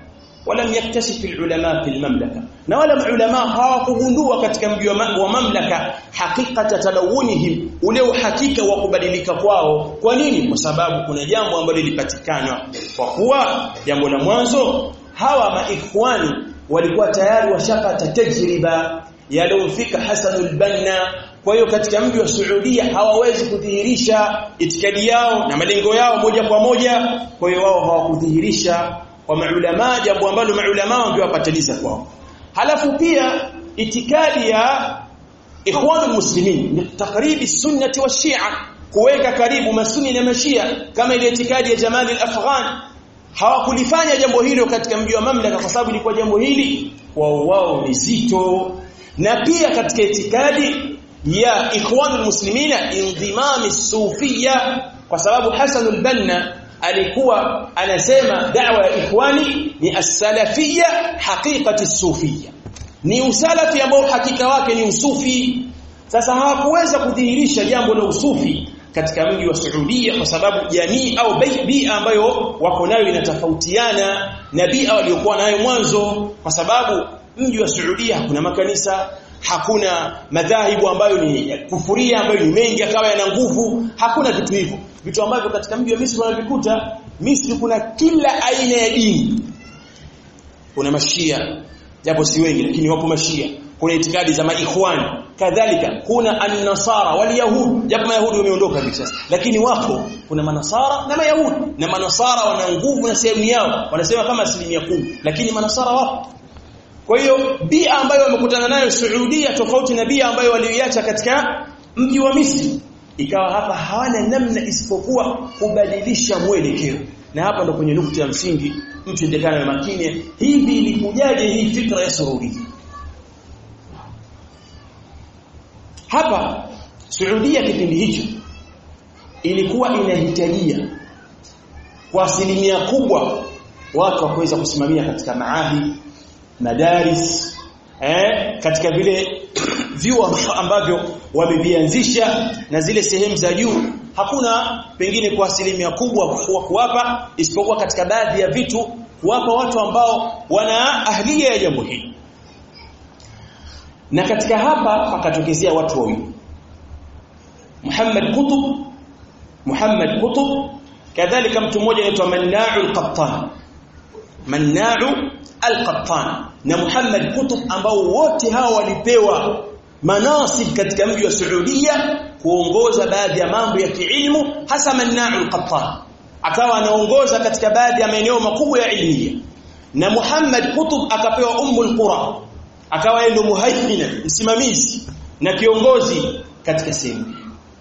ولم يكتشف العلماء في المملكة na wala maulama hawakugundua katika mji wa mamlaka hakikata talawunihim ule uhakika wa kubadilika kwao kwa nini kwa sababu kuna jambo ambalo lilipatikana kwa kuwa jambo la mwanzo hawa maikhwani walikuwa tayari washapata tajriba yaliyofika Hasanul Banna kwa hiyo katika mji wa Saudia hawawezi kudhihirisha itikadi yao na malengo yao moja kwa moja kwa hiyo wao hawakudhihirisha kwa maulama jambo ambalo maulama wangewapatiliza kwao halafu pia itikadi ya ikhwanul muslimin ni takribi sunnati wa shia kuweka karibu masuni na mashia kama ile itikadi ya Jamal al-Afghan hawakulifanya jambo hilo katika mji wa mamlaka kwa sababu ilikuwa jambo hili wao wao ni zito na pia katika itikadi ya ikhwanul muslimina indimami sufia kwa sababu Hasanul Banna alikuwa anasema da'wa ya ikhwani ni as-salafiyya haqiqati sufiyya ni usalafi ambao hakika wake ni usufi sasa hawakuweza kudhihirisha jambo la usufi katika mji wa Saudia kwa sababu jamii au bia ambayo wako nayo inatofautiana na bia waliokuwa nayo mwanzo kwa sababu mji wa Saudia hakuna makanisa hakuna madhahibu ambayo ni kufuria ambayo ni mengi akawa yana nguvu hakuna vitu hivyo vitu ambavyo katika mji wa Misri wanavikuta Misri kuna kila aina ya dini kuna mashia japo si wengi lakini wapo mashia kuna itikadi za maikhwani kadhalika kuna an-nasara wal yahud japo mayahudi wameondoka hivi sasa lakini wapo kuna manasara na mayahudi na manasara wana nguvu na sehemu yao wanasema kama asilimia kumi lakini manasara wapo kwa hiyo bia ambayo wamekutana nayo Saudia tofauti na bia ambayo waliiacha katika mji wa Misri ikawa hapa hawana namna isipokuwa kubadilisha mwelekeo na hapa ndo kwenye nukta ya msingi mtu ndekana na makini hivi ilikujaje hii fikra ya sururi hapa Saudia kipindi hicho ilikuwa inahitajia kwa asilimia kubwa watu wa kuweza kusimamia katika maahidi madaris eh katika vile vyuo ambavyo wamevianzisha na zile sehemu za juu hakuna pengine kwa asilimia kubwa wa kuwapa isipokuwa katika baadhi ya vitu kuwapa watu ambao wana ahlia ya jambo hili na katika hapa pakatokezea watu wawili Muhammad Qutb Muhammad Qutb kadhalika mtu mmoja anaitwa Manna'u al-Qattan Manna'u al-Qattan na Muhammad Qutb ambao wote hawa walipewa manasib katika mji wa Saudia kuongoza baadhi ya mambo ya kiilmu hasa Manna'u al-Qattan akawa anaongoza katika baadhi ya maeneo makubwa ya ilmiya na Muhammad Qutb akapewa Ummul Qura akawa yeye ndo muhaimina msimamizi na kiongozi katika sehemu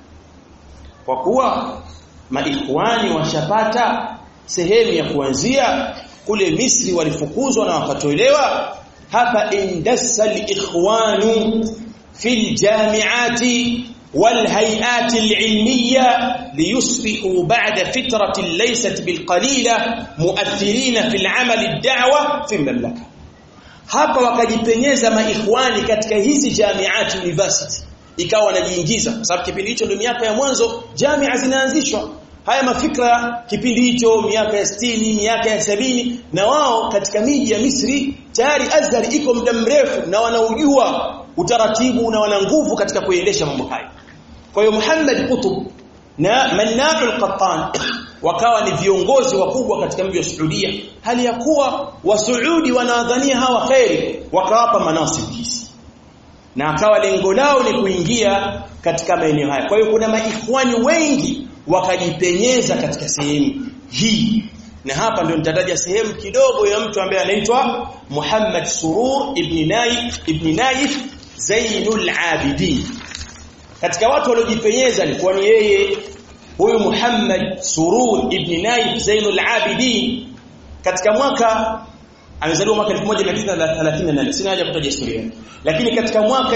kwa kuwa maikhwani washapata sehemu ya kuanzia kule Misri walifukuzwa na wakatolewa hapa indassa al-ikhwanu fil jami'ati والهيئات العلمية ليصبحوا بعد فترة ليست بالقليلة مؤثرين في العمل الدعوة في المملكة hapa wakajipenyeza maikhwani katika hizi jamiat university ikawa wanajiingiza kwa sababu kipindi hicho ndio miaka ya mwanzo jamia zinaanzishwa haya mafikra kipindi hicho miaka ya 60 miaka ya sabini na wao katika miji ya Misri tayari Azhar iko muda mrefu na wanaujua utaratibu na wana nguvu katika kuendesha mambo haya kwa hiyo Muhammad Qutb na Manna'u al-Qattan wakawa ni viongozi wakubwa katika mji wa Saudia hali ya kuwa wasuudi wanaadhania hawa khairi wakawapa manasibu hizi na akawa lengo lao ni kuingia katika maeneo haya kwa hiyo kuna maikhwani wengi wakajipenyeza katika sehemu hii na hapa ndio nitataja sehemu kidogo ya mtu ambaye anaitwa Muhammad Surur ibn Naif ibn Naif Zainul Abidin katika watu waliojipenyeza alikuwa ni yeye huyu Muhammad Surur ibn Naif Zainul Abidin katika mwaka amezaliwa mwaka 1938 sina haja kutaja historia lakini katika mwaka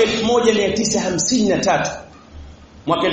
1953 mwaka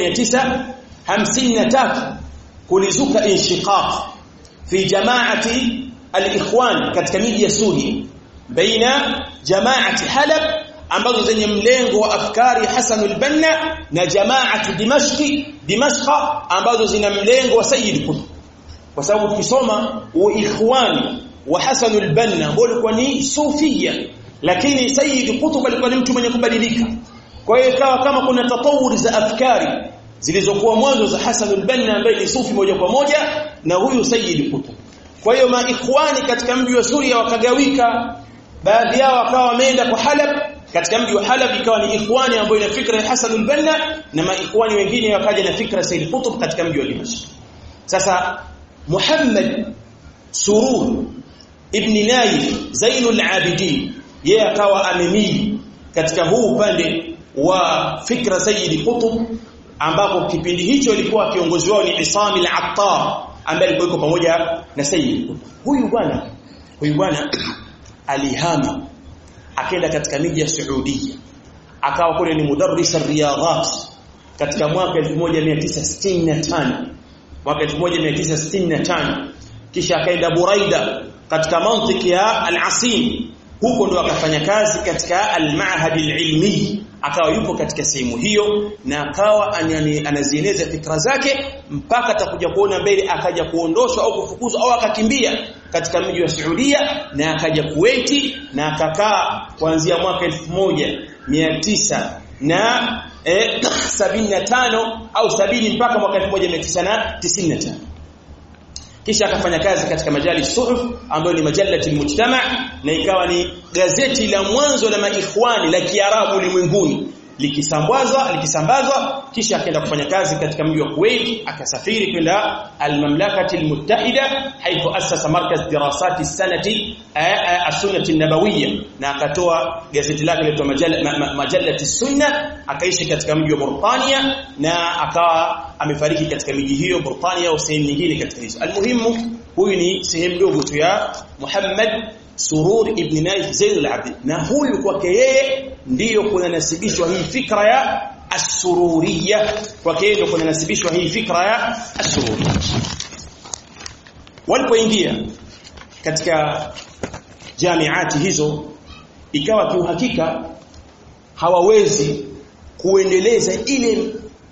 1953 kulizuka inshiqaq fi jamaati al-ikhwan katika miji ya Suria baina jamaati Halab ambazo zenye mlengo wa afkari Hasan al-Banna na jamaati Dimashqi Dimashqa ambazo zina mlengo wa Sayyid Qutb kwa sababu ukisoma uikhwani wa Hasan al-Banna ambao walikuwa ni sufia lakini Sayyid Qutb alikuwa ni mtu mwenye kubadilika kwa hiyo ikawa kama kuna tatawuri za afkari zilizokuwa mwanzo za Hasan al-Banna ambaye ni sufi moja kwa moja na huyu Sayyid Qutb kwa hiyo maikhwani katika mji wa Suria wakagawika baadhi yao wakawa wameenda kwa Halab katika mji wa Halab ikawa ni ikhwani ambao ina fikra ya Hasan al-Banna na maikhwani wengine wakaja na fikra Sayyid Qutb katika mji wa Dimashq sasa Muhammad Surur ibn Naif Zainul Abidin yeye akawa amemili katika huu upande wa fikra Sayyid Qutb ambapo kipindi hicho ilikuwa kiongozi wao ni Isam al-Attar ambaye alikuwa pamoja na Sayyid Qutb huyu bwana huyu bwana alihama akaenda katika miji ya Saudia akawa kule ni mudarris riyadhat katika mwaka 1965 mwaka 1965 kisha akaenda Buraida katika mantiki ya al-Asim huko ndo akafanya kazi katika al-Ma'had al-Ilmi akawa yupo katika sehemu hiyo na akawa anazieleza fikra zake mpaka atakuja kuona mbele akaja kuondoshwa au kufukuzwa au akakimbia katika mji wa Saudia na akaja Kuwaiti na akakaa kuanzia mwaka 1900 na eh, 75 au 70 mpaka mwaka 1995 kisha akafanya kazi katika majali suhuf ambayo ni majalati mujtama na ikawa ni gazeti la mwanzo la maikhwani la Kiarabu ulimwenguni likisambazwa likisambazwa kisha akaenda kufanya kazi katika mji wa Kuwait akasafiri kwenda al-mamlakati al-muttahida haitho asasa markaz dirasati sanati as-sunnah an-nabawiyya na akatoa gazeti lake linaitwa majalati sunna akaishi katika mji wa Burtania na akawa amefariki katika miji hiyo Burtania au sehemu nyingine katika hizo almuhimu huyu ni sehemu ndogo tu ya Muhammad Surur ibn Naif Zain al-Abdi na huyu kwake yeye ndiyo kunanasibishwa hii fikra ya as-sururiyya kwake yeye ndio kunanasibishwa hii fikra ya as-sururiyya walipoingia katika jamiati hizo ikawa kiuhakika hawawezi kuendeleza ile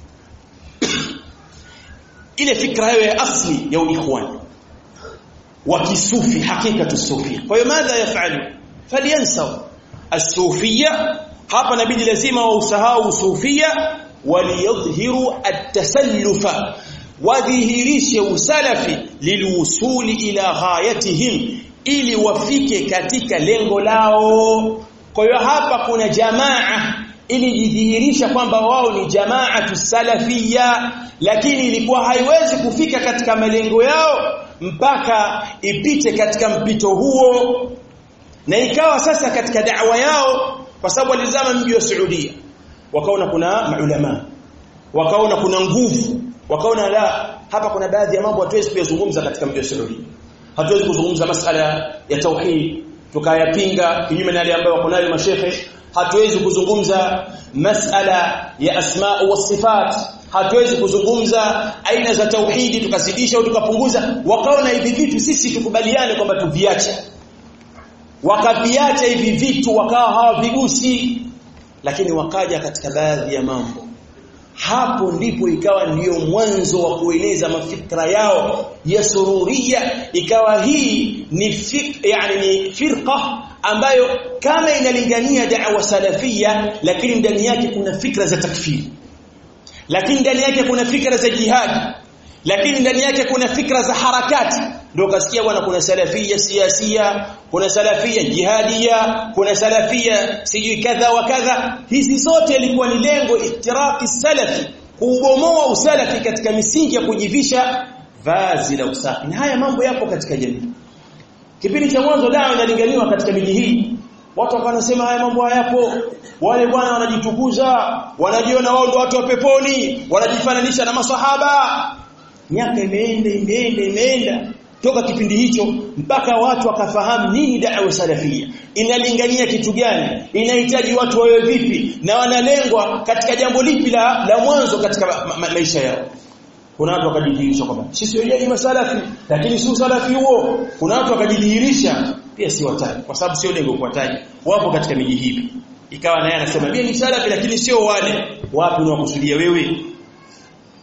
ile fikra yao ya asli ya uikhwani wa kisufi hakika tusufia kwa hiyo madha yafalu falyansaw as-sufia hapa inabidi lazima wausahau sufia waliyadhhiru at-tasallufa wadhihirishe usalafi lilwusuli ila ghayatihim ili wafike katika lengo lao kwa hiyo hapa kuna jamaa ilijidhihirisha kwamba wao ni jamaatu salafia lakini ilikuwa haiwezi kufika katika malengo yao mpaka ipite katika mpito huo na ikawa sasa katika da'wa yao kwa sababu walizama mji wa Saudia wakaona kuna maulama wakaona kuna nguvu wakaona la hapa kuna baadhi ya mambo hatuwezi kuyazungumza katika mji wa Saudia hatuwezi kuzungumza masala ya tauhid tukayapinga kinyume na yale ambayo wako nayo mashehe hatuwezi kuzungumza masala ya asma wa sifat hatuwezi kuzungumza aina za tauhidi tukazidisha au tukapunguza wakaona hivi vitu sisi tukubaliane kwamba tuviache wakaviacha hivi vitu wakawa hawavigusi lakini wakaja katika baadhi ya mambo hapo ndipo ikawa ndiyo mwanzo wa kueneza mafikra yao ya sururia ikawa hii ni fik, yani ni firqa ambayo kama inalingania da'wa salafia lakini ndani yake kuna fikra za takfiri lakini ndani yake kuna fikra za jihad lakini ndani yake kuna fikra za harakati ndio kasikia bwana kuna salafia siasia kuna salafia jihadia kuna salafia sijui kadha wa kadha hizi zote ilikuwa ni lengo iftiraki salafi kuubomoa usalafi katika misingi ya kujivisha vazi la usafi na haya mambo yapo katika jamii kipindi cha mwanzo dawa inalinganiwa katika miji hii watu wanasema haya mambo hayapo wale bwana wanajitukuza wanajiona wao ndio watu wa peponi wanajifananisha na masahaba miaka imeenda imeenda imeenda toka kipindi hicho mpaka watu wakafahamu nini da'wa salafia inalingania kitu gani inahitaji watu wawe vipi na wanalengwa katika jambo lipi la, la mwanzo katika ma, ma, maisha yao kuna watu wakajidhihirisha kwamba sisi wenyewe ni masalafi lakini si usalafi huo kuna watu wakajidhihirisha pia si wataji kwa sababu sio lengo kuwataji wapo katika miji hivi ikawa naye anasema mimi ni salafi lakini sio wale wapi unawakusudia wewe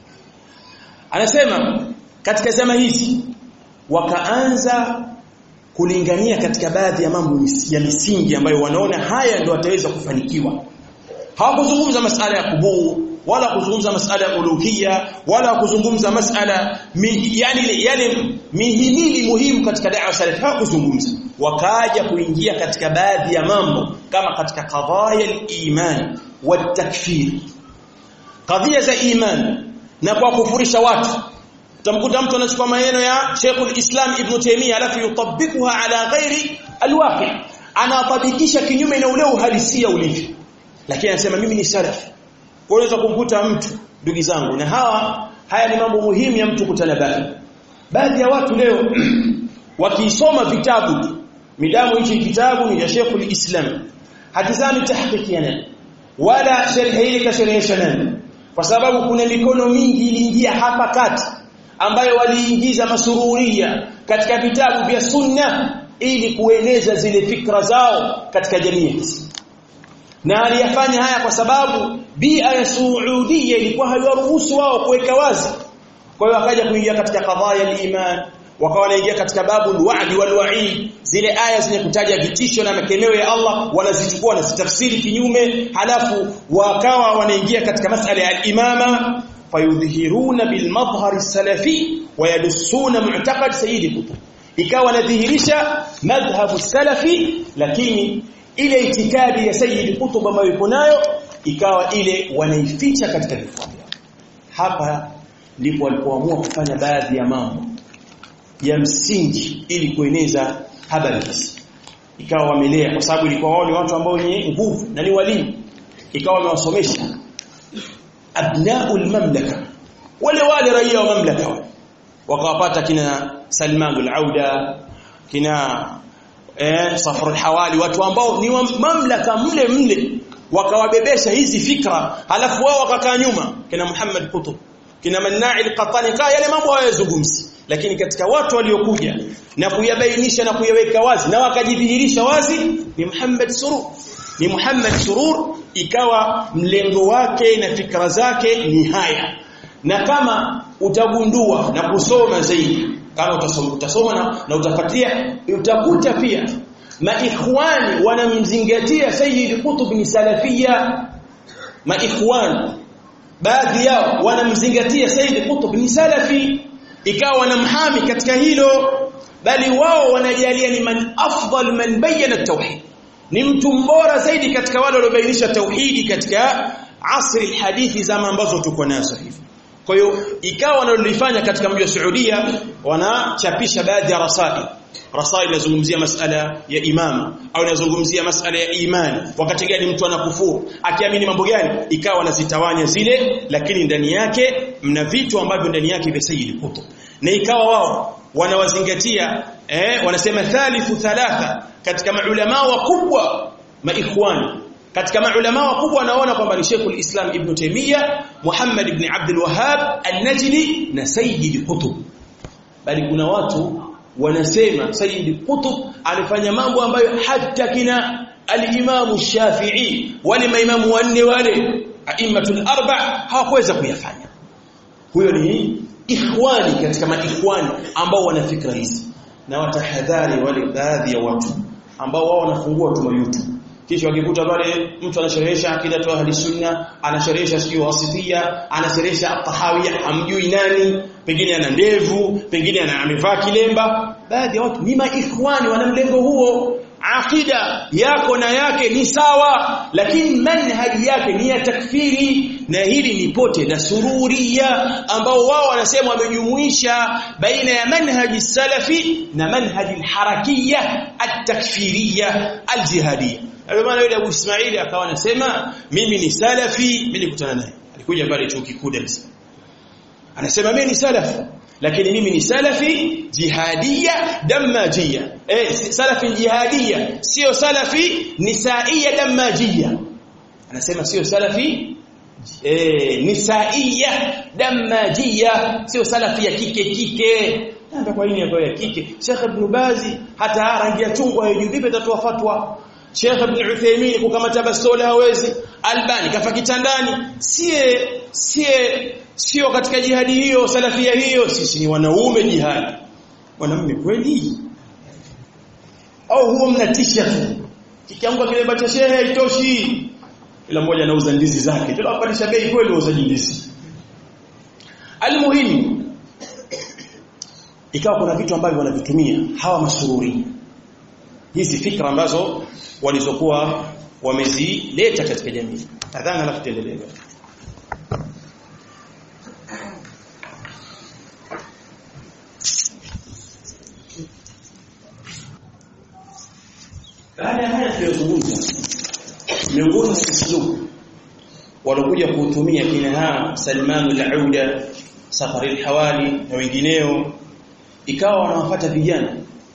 anasema katika zama hizi wakaanza kulingania katika baadhi ya mambo ya misingi ambayo wanaona haya ndio wataweza kufanikiwa hawakuzungumza masala ya kubuu wala kuzungumza masala ya uluhia wala kuzungumza masala mi, yani yale mihimili muhimu katika da'wa salaf hawakuzungumza wakaja kuingia katika baadhi ya mambo kama katika qadaya al-iman wa takfir kadhia za iman na kwa kufurisha watu utamkuta mtu anachukua maneno ya Sheikh al-Islam Ibn Taymiyyah alafu yutabikuha ala ghairi al-waqi anatabikisha kinyume na ule uhalisia ulivyo lakini anasema mimi ni salafi unaweza kumkuta mtu ndugu zangu na hawa haya ni mambo muhimu ya mtu kutanabahi baadhi ya watu leo wakisoma vitabu midamu hichi kitabu ni ya Sheikh al-Islam hatizami tahqiqi ya nani wala sharhi ile kasharhisha nani kwa sababu kuna mikono mingi iliingia hapa kati ambayo waliingiza masururia katika vitabu vya sunna ili kueneza zile fikra zao katika jamii hizi na aliyafanya haya kwa sababu bia ya Saudia ilikuwa haiwaruhusu wao kuweka wazi kwa hiyo akaja kuingia katika kadhaya al-iman wakawa wanaingia katika babu al-wa'd wal-wa'id zile aya zenye kutaja vitisho na makemeo ya Allah wanazichukua na zitafsiri kinyume halafu wakawa wanaingia katika masala ya al-imama fayudhihiruna bil madhhar as-salafi wa yadussuna mu'taqad sayyid kutub ikawa wanadhihirisha madhhabu salafi lakini ile itikadi ya Sayyid Qutb ambayo ipo nayo ikawa ile wanaificha katika vifua vyao. Hapa ndipo walipoamua kufanya baadhi ya mambo ya msingi ili kueneza habari hizi. Ikawa wamelea kwa sababu ilikuwa wao ni watu ambao wenye nguvu na ni walimu. Ikawa wamewasomesha abnaul mamlaka wale wale raia wa mamlaka wale wakawapata kina Salman al-Auda kina eh Safar al-Hawali watu ambao ni wa mamlaka mle mle wakawabebesha hizi fikra halafu wao wakakaa nyuma kina Muhammad Qutb kina Manna'i al-Qattani kaa yale mambo hayazungumzi lakini katika watu waliokuja na kuyabainisha na kuyaweka wazi na wakajidhihirisha wazi ni Muhammad Surur ni Muhammad Surur ikawa mlengo wake na fikra zake ni haya na kama utagundua na kusoma zaidi kama utasoma utasoma na, na utafuatia utakuta pia maikhwani wanamzingatia Sayyid Qutb ni salafia maikhwani baadhi yao wanamzingatia Sayyid Qutb ni salafi ikawa wanamhami katika hilo bali wao wanajalia ni man afdal man bayyana tauhid ni mtu mbora zaidi katika wale waliobainisha tauhidi katika asri hadithi zama ambazo tuko nazo hivi kwa hiyo ikawa wanalolifanya katika mji wa Saudia wanachapisha baadhi ya rasail rasail inazungumzia masala ya imama au inazungumzia masala ya imani wakati gani mtu anakufuru akiamini mambo gani ikawa wanazitawanya zile lakini ndani yake mna vitu ambavyo ndani yake vya Sayyid Qutb na ikawa wao wanawazingatia eh wanasema thalithu thalatha katika maulama wakubwa maikhwani katika maulama wakubwa wanaona kwamba ni Sheikhul Islam Ibn Taymiyyah Muhammad ibn Abdul Wahhab An-Najdi na Sayyid Qutb bali kuna watu wanasema Sayyid Qutb alifanya mambo ambayo hata kina al-Imam Shafi'i wale maimamu wanne wale aimatul arba hawakuweza kuyafanya huyo ni ikhwani katika maikhwani ambao wana fikra hizi na watahadhari wale baadhi ya watu ambao wao wanafungua tu YouTube kisha wakikuta pale mtu anasherehesha akida tu ahli sunna anasherehesha sio wasifia anasherehesha at-tahawiyya hamjui nani pengine ana ndevu pengine ana amevaa kilemba baadhi ya watu ni maikhwani wana mlengo huo akida yako na yake ni sawa lakini manhaji yake ni ya takfiri na hili ni pote la sururia ambao wao wanasema wamejumuisha baina ya manhaji salafi na manhaji harakia at-takfiriya al-jihadiyya ndio maana yule Abu Ismaili akawa anasema mimi ni salafi mimi nikutana naye alikuja pale chuo kikuu Dar es Salaam anasema mimi ni salafi lakini mimi ni salafi jihadia damajia eh salafi jihadia sio salafi nisaia damajia anasema sio salafi eh nisaia damajia sio salafi ya kike kike ndio kwa nini ya kike Sheikh Ibn Bazi hata rangi ya chungwa hajui vipi atatoa fatwa Sheikh Ibn Uthaymeen kukamata bastola hawezi Albani kafa kitandani sie sie sio katika jihadi hiyo salafia hiyo sisi ni wanaume jihadi wanaume kweli au huo mnatisha tu kikianguka kile bacha shehe haitoshi ila mmoja anauza ndizi zake tunapandisha bei kweli wauzaji ndizi almuhimu ikawa kuna vitu ambavyo wanavitumia hawa masururi hizi fikra ambazo walizokuwa wamezileta katika jamii adhana alafu tuendelee baada ya haya tuliyozungumza miongoni mwa uslubu walokuja kuutumia kina haa Salman al-Auda Safari al-Hawali na wengineo ikawa wanawafuata vijana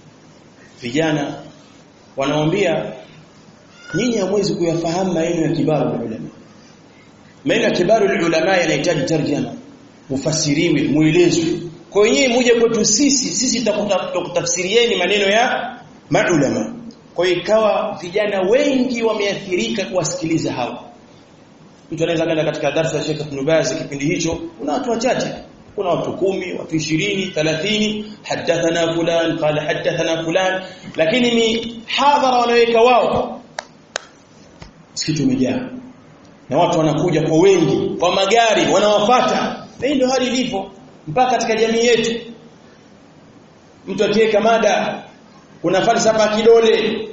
vijana wanamwambia nyinyi hamwezi kuyafahamu maneno ya kibaru ulama maneno ya kibaru ulama yanahitaji tarjama mufasiriwe muelezwe kwa hiyo nyinyi muje kwetu sisi sisi tutakutafsirieni maneno ya maulama kwa hiyo ikawa vijana wengi wameathirika kuwasikiliza hao mtu anaweza kwenda katika darasa ya Sheikh Ibn Baz kipindi hicho kuna watu wachache kuna watu kumi watu 20 30 hadathana fulan qala hadathana fulan lakini ni hadhara wanaweka wao msikiti umejaa na watu wanakuja kwa wengi kwa magari wanawafata na hii ndio hali ilivyo mpaka katika jamii yetu mtu akiweka mada kuna falsafa kidole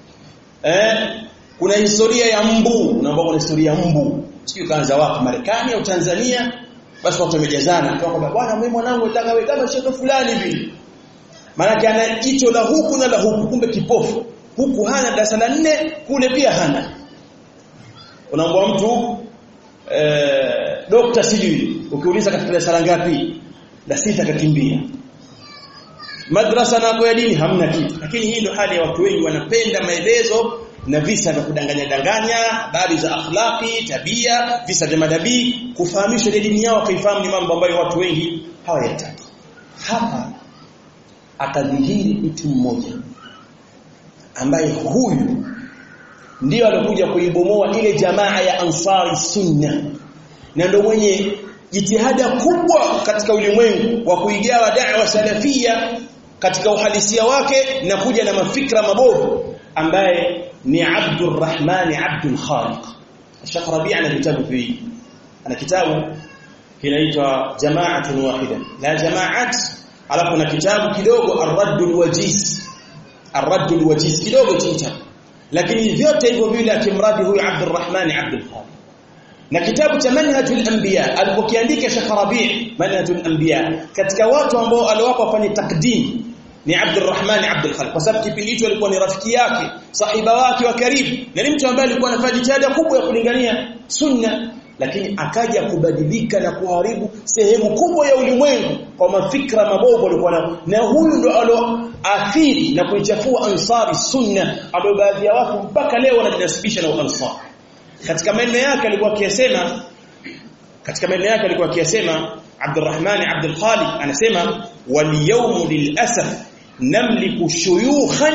eh kuna historia ya mbu unaomba kuna historia ya mbu sio kaanza wapi Marekani au Tanzania basi watu wamejazana kwa kwamba bwana mimi mwanangu nataka wewe kama shekhe fulani hivi maana ana jicho la huku na la huku kumbe kipofu huku hana darasa la nne kule pia hana unaomba mtu eh dokta sijui ukiuliza katika darasa ngapi la sita kakimbia madrasa nako ya dini hamna kitu lakini hii ndio hali ya watu wengi wanapenda maelezo na visa vya kudanganya danganya habari za akhlaqi tabia visa vya madabii kufahamisha ile dini yao kaifahamu ni mambo ambayo watu wengi hawayataki hapa akadhihiri mtu mmoja ambaye huyu ndio alikuja kuibomoa ile jamaa ya ansari sunna na ndio mwenye jitihada kubwa katika ulimwengu wa kuigawa da'wa salafia katika uhalisia wake na kuja na mafikra mabovu ambaye ni Abdurrahman Abdul Khaliq Sheikh Rabi' ana kitabu hii ana kitabu kinaitwa Jama'atun Wahida la jama'at alafu na kitabu kidogo Ar-Raddul Wajiz Ar-Raddul Wajiz kidogo kitabu lakini vyote hivyo vile akimradi huyu Abdurrahman Abdul Khaliq na kitabu cha Manhajul Anbiya alipokiandika Sheikh Rabi' Manhajul Anbiya katika watu ambao aliwapa wafanye takdim ni Abdurrahman Abdul Khaliq kwa sababu kipindi hicho alikuwa ni rafiki yake sahiba wake wa karibu na ni mtu ambaye alikuwa anafanya jitihada kubwa ya kulingania sunna lakini akaja kubadilika na kuharibu sehemu kubwa ya ulimwengu kwa mafikra mabovu alikuwa nayo na huyu ndo aloathiri na kuichafua ansari sunna ambayo baadhi ya watu mpaka leo wanajinasibisha na ansari katika maneno yake alikuwa akiyasema katika maneno yake alikuwa akiyasema Abdurrahman Abdul Khaliq anasema wal yawm lil asaf نملك شيوخا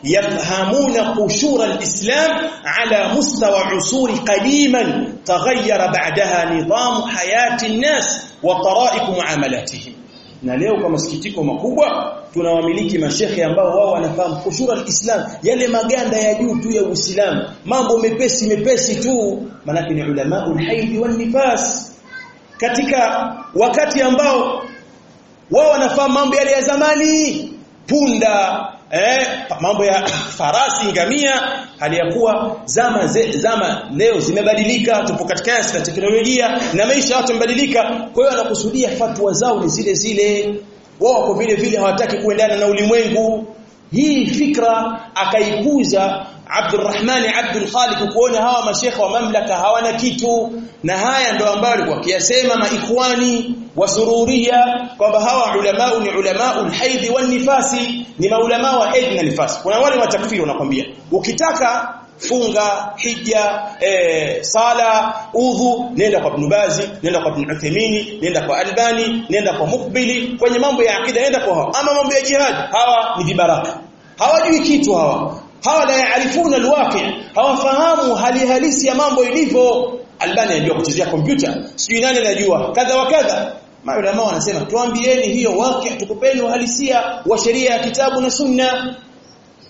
يفهمون قشور الإسلام على مستوى عصور قديما تغير بعدها نظام حياة الناس وطرائق معاملاتهم na leo kwa masikitiko makubwa tunawamiliki mashekhe ambao wao wanafahamu kushura alislam yale maganda ya juu tu ya Uislamu mambo mepesi mepesi tu manake ni ulama ulhaidi wan nifas katika wakati ambao wao wanafahamu mambo yale ya zamani punda eh mambo ya farasi ngamia hali ya kuwa zama ze, zama leo zimebadilika tupo katika ya teknolojia na maisha watu yamebadilika kwa hiyo anakusudia fatwa zao ni zile zile wao wako vile vile hawataki kuendana na ulimwengu hii fikra akaikuza Abdurrahman Abdul Khaliq kuona hawa mashekha wa mamlaka hawana kitu na haya ndo ambayo alikuwa akiyasema maikhwani wasururia kwamba hawa ulama ni ulama ulhaidhi wan nifasi ni maulama wa haidhi na nifasi kuna wale wa takfiri wanakwambia ukitaka funga hija e, sala udhu nenda kwa Ibn Bazi nenda kwa Ibn Uthaymeen nenda kwa Albani nenda kwa Mukbili kwenye mambo ya akida nenda kwa hawa ama mambo ya jihad hawa ni vibaraka hawajui kitu hawa hawa la yaarifuna alwaqi hawafahamu hali halisi ya mambo ilivyo Albani anajua kuchezea kompyuta sijui nani anajua kadha wa kadha maulama wanasema tuambieni hiyo waqi tukupeni uhalisia wa sheria ya kitabu na sunna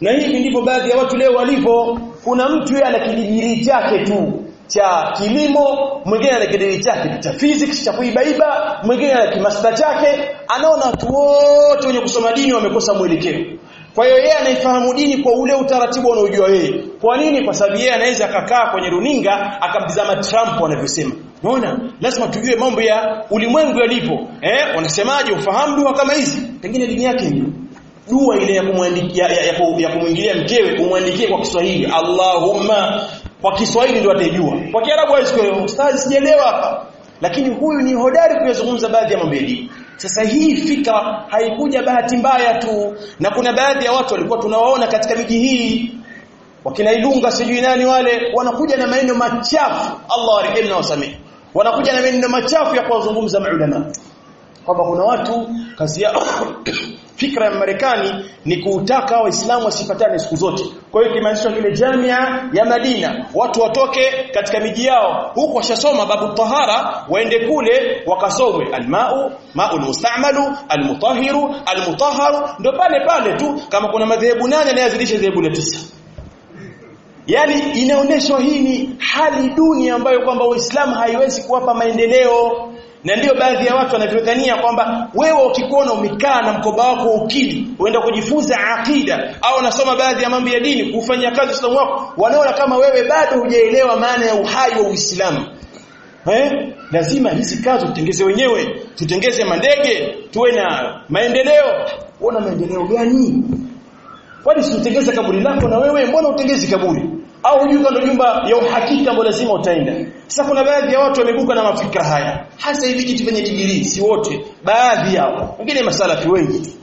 na hivi ndivyo baadhi ya watu leo walivyo kuna mtu yeye ana kidigiri chake tu cha kilimo mwingine ana kidigiri chake cha physics cha kuibaiba mwingine ana kimaster chake anaona watu wote wenye kusoma dini wamekosa mwelekeo kwa hiyo yeye anaifahamu dini kwa ule utaratibu unaojua yeye. Kwa nini? Kwa sababu yeye anaweza akakaa kwenye runinga akamtizama Trump anavyosema. Unaona? Lazima tujue mambo ya ulimwengu yalipo. Eh? Wanasemaje ufahamu dua kama hizi? Pengine dini yake ndio. Dua ile ya kumwandikia ya, ya, ya kumwingilia mkewe umwandikie kwa Kiswahili. Allahumma kwa Kiswahili ndio ataijua. Kwa Kiarabu hawezi kuelewa. Ustazi sijaelewa hapa. Lakini huyu ni hodari kuyazungumza baadhi ya mambo ya dini. Sasa hii fikra haikuja bahati mbaya tu na kuna baadhi ya watu walikuwa tunawaona katika miji hii wakina Ilunga sijui nani wale wanakuja na maneno machafu Allah warehemu na wasamehe wanakuja na maneno machafu ya kuwazungumza maulama kwamba kuna watu kazi yao fikra ya Marekani ni kuutaka waislamu wasipatane siku zote kwa hiyo kimaanishwa kile jamia ya Madina watu watoke katika miji yao huko washasoma babu tahara waende kule wakasomwe almau ma'ul musta'malu almutahhiru almutahharu ndio pale pale tu kama kuna madhehebu nane anayazidisha dhehebu la tisa yani inaonyeshwa hii ni hali duni ambayo kwamba Uislamu haiwezi kuwapa maendeleo na ndiyo baadhi ya watu wanavyodhania kwamba wewe ukikuona umekaa na mkoba wako ukili uenda kujifunza akida au unasoma baadhi ya mambo ya dini kufanya kazi Uislamu wako wanaona kama wewe bado hujaelewa maana ya uhai wa Uislamu eh lazima hizi kazi tutengeze wenyewe tutengeze mandege tuwe na maendeleo uona maendeleo gani kwani si utengeze kaburi lako na wewe mbona utengezi kaburi au hujui kando nyumba ya uhakika ambayo lazima utaenda sasa kuna baadhi ya watu wamebuka na mafikra haya hasa hivi kitu venye digrii si wote baadhi yao wengine masalafi wengi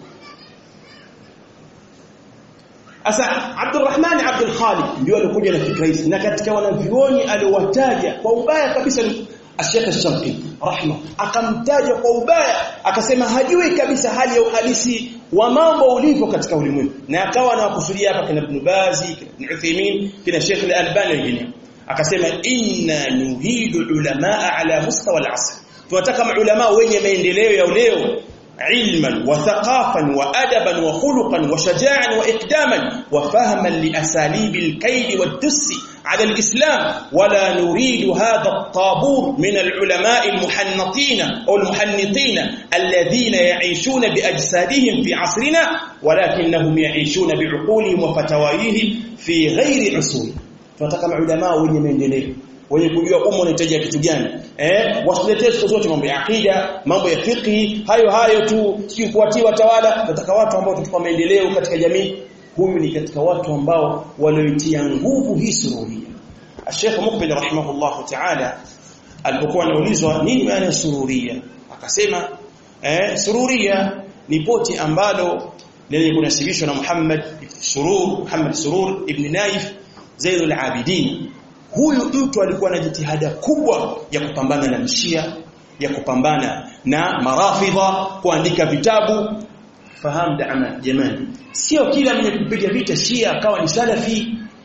Asa Abdurrahman Abdul Khaliq ndio alikuja na fikra hizi na katika wanavyuoni aliwataja kwa ubaya kabisa Sheikh Al-Sharqi rahma akamtaja kwa ubaya akasema hajui kabisa hali ya uhalisi wa mambo ulivyo katika ulimwengu na akawa anawakusudia hapa kina Ibn Bazi kina Uthaymeen kina Sheikh Al-Albani wengine akasema inna nuhidu ulamaa ala mustawa al-asr tunataka maulama wenye maendeleo ya leo علما وثقافا وادبا وخلقا وشجاعا واقداما وفهما لاساليب الكيد والدس على الإسلام ولا نريد هذا الطابور من العلماء المحنطين أو المحنطين الذين يعيشون بأجسادهم في عصرنا ولكنهم يعيشون بعقولهم وفتوايهم في غير عصور tunataka maulama wenye maendeleo wenye kujua umma unahitaji kitu gani eh wasiletee siku zote mambo ya akida mambo ya fiqh hayo hayo tu si kuwatii watawala tunataka watu ambao tutachukua maendeleo katika jamii huyu ni katika watu ambao walioitia nguvu hii sururia Sheikh Mukbil rahimahullah ta'ala alipokuwa anaulizwa nini maana ya sururia akasema eh sururia ni poti ambalo lenye kunasibishwa na Muhammad Surur Muhammad Surur ibn Naif Zainul Abidin huyu mtu alikuwa na jitihada kubwa ya kupambana na mshia ya kupambana na marafidha kuandika vitabu fahamu daama jamani sio kila mwenye kupiga vita shia akawa ni salafi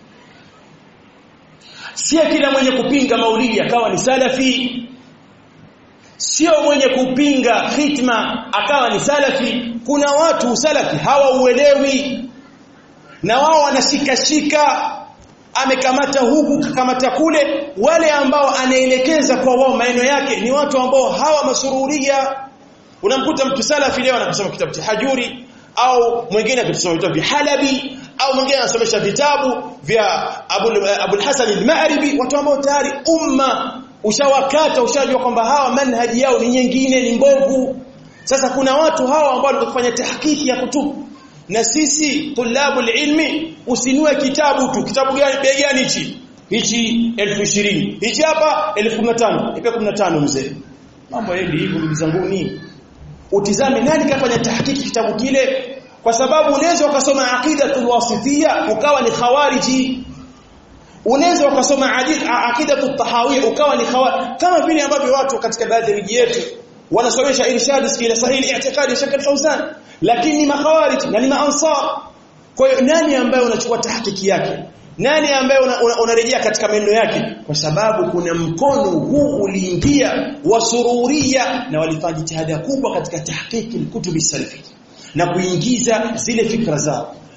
sio kila mwenye kupinga maulidi akawa ni salafi sio mwenye kupinga hitma akawa ni salafi kuna watu usalafi hawauelewi na wao wanashikashika amekamata huku kakamata kule wale ambao anaelekeza kwa wao maneno yake ni watu ambao hawa masururia unamkuta mtu salafi leo anasoma kitabu cha Hajuri au mwingine akisoma vitabu vya Halabi au mwingine anasomesha vitabu vya Abu Abu Hasan al-Ma'ribi watu ambao tayari umma ushawakata ushajua kwamba hawa manhaji yao ni nyingine ni mbovu sasa kuna watu hawa ambao wanafanya tahqiqi ya kutubu na sisi tulabul ilmi usinue kitabu tu kitabu gani bei gani hichi hichi 1020 hichi hapa 1015 ipe 15 mzee mambo yendi hivyo ndugu zangu ni utizame nani kafanya tahqiqi kitabu kile kwa sababu unaweza ukasoma aqidatul wasifia ukawa ni khawariji unaweza ukasoma aqidatut tahawiyya ukawa ni khawariji kama vile ambavyo watu katika baadhi ya miji yetu wanasomesha irshad ila sahihi i'tiqadi shakal fawzan lakini ni makhawarij na ni maansar kwa hiyo nani ambaye unachukua tahqiqi yake nani ambaye unarejea una, una katika maneno yake kwa sababu kuna mkono huu uliingia wa sururia na walifanya jitihada kubwa katika tahqiqi kutubi salafi na kuingiza zile fikra zao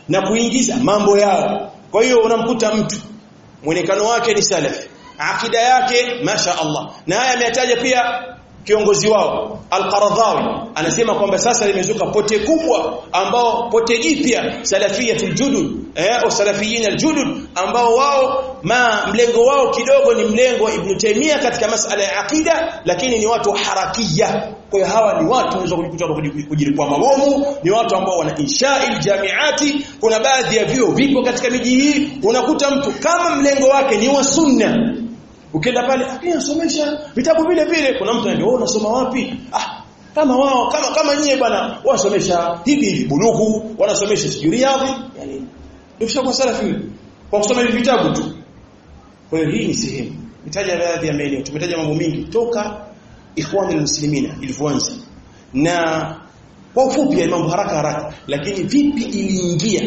na kuingiza mambo yao kwa hiyo unamkuta mtu mwonekano wake ni salafi akida yake masha Allah na haya ameyataja pia kiongozi wao Al-Qaradhawi anasema kwamba sasa limezuka pote kubwa ambao pote jipya salafiyatul judud eh au salafiyin aljudud ambao wao ma mlengo wao kidogo ni mlengo wa Ibn Taymiyyah katika masala ya akida lakini ni watu harakia kwa hiyo hawa ni watu wanaweza kujikuta kujilipua mabomu ni watu ambao wana insha'il jamiati kuna baadhi ya vyuo vipo katika miji hii unakuta mtu kama mlengo wake ni wa sunna ukienda pale akiyasomesha vitabu vile vile kuna mtu anambia wewe unasoma wapi ah kama wao kama kama nyie bwana wasomesha hivi hivi bulugu wanasomesha sijui riyadhi yani ndio kwa salafi kwa kusoma hivi vitabu tu kwa hiyo hii ni sehemu nitaja baadhi ya maeneo tumetaja mambo mengi toka ikhwan almuslimina ilivyoanza na kwa ufupi ya mambo haraka haraka lakini vipi iliingia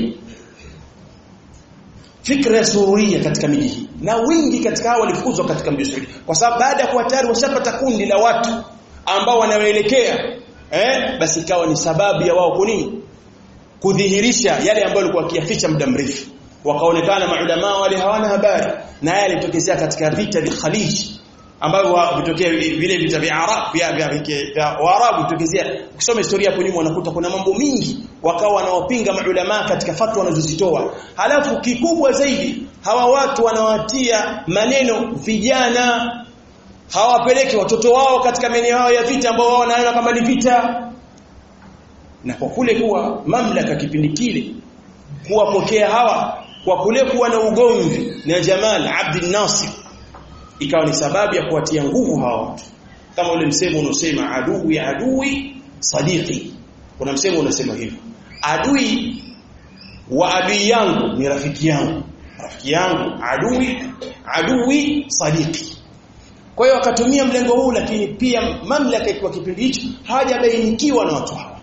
fikra ya sururia katika miji hii na wingi katika hao walifukuzwa katika mji Saudi kwa sababu baada ya kuwa tayari washapata kundi la watu ambao wanawaelekea eh basi ikawa ni sababu ya wao kunini kudhihirisha yale ambayo walikuwa wakiyaficha muda mrefu wakaonekana maulama wale hawana habari na yale yalitokezea katika vita vya Khalij ambavyo vitokea vile vita vya Arab vya vya Waarabu vitokezea ukisoma historia hapo nyuma unakuta kuna mambo mingi wakawa wanaopinga maulama katika fatwa wanazozitoa halafu kikubwa zaidi hawa watu wanawatia maneno vijana hawapeleki watoto wao katika maeneo yao ya vita ambao wao wanaona kama ni vita na kwa kule kuwa mamlaka kipindi kile kuwapokea hawa kwa kule kuwa na ugomvi na Jamal Abdul Nasir ikawa ni sababu ya kuwatia nguvu hawa watu kama ule msemo unosema adui adui sadiqi kuna msemo unasema hivyo adui wa adui yangu ni rafiki yangu rafiki yangu adui adui sadiqi kwa hiyo akatumia mlengo huu lakini pia mamlaka kwa kipindi hicho hajabainikiwa na watu hawa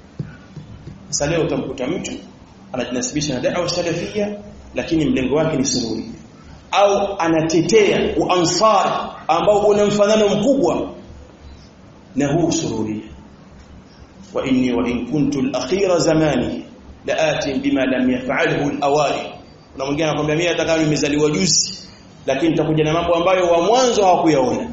sasa leo utamkuta mtu anajinasibisha na da'wa salafia lakini mlengo wake ni sururi au anatetea uansar ambao una mfanano mkubwa na huu sururia wa inni wa in kuntu al-akhira zamani laati bima lam yaf'alhu al-awali kuna mwingine anakuambia mimi hata kama nimezaliwa juzi lakini nitakuja na mambo ambayo wa mwanzo hawakuyaona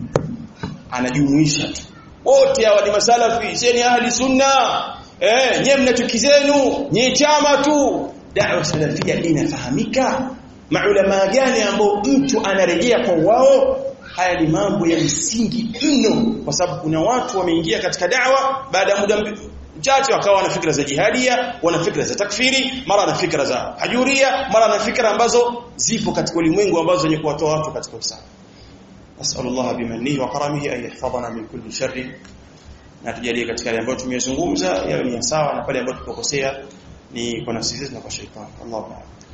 anajumuisha tu wote hawa ni masalafi sisi ni ahli sunna eh nyewe mna chuki zenu nye chama tu da'wa salafia inafahamika maulama gani ambao mtu anarejea kwa wao haya ni mambo ya msingi mno kwa sababu kuna watu wameingia katika da'wa baada ya muda mchache wakawa na fikra za jihadia wana fikra za takfiri mara na fikra za hajuria mara na fikra ambazo zipo katika ulimwengu ambazo zenye kuwatoa watu katika usawa nasallallahu bimanihi wa karamihi an yahfadhana min kulli sharri na tujalie katika yale ambayo tumeyazungumza yawe ni sawa na pale ambapo tukokosea ni kwa nafsi zetu na kwa shaitani Allahu a'lam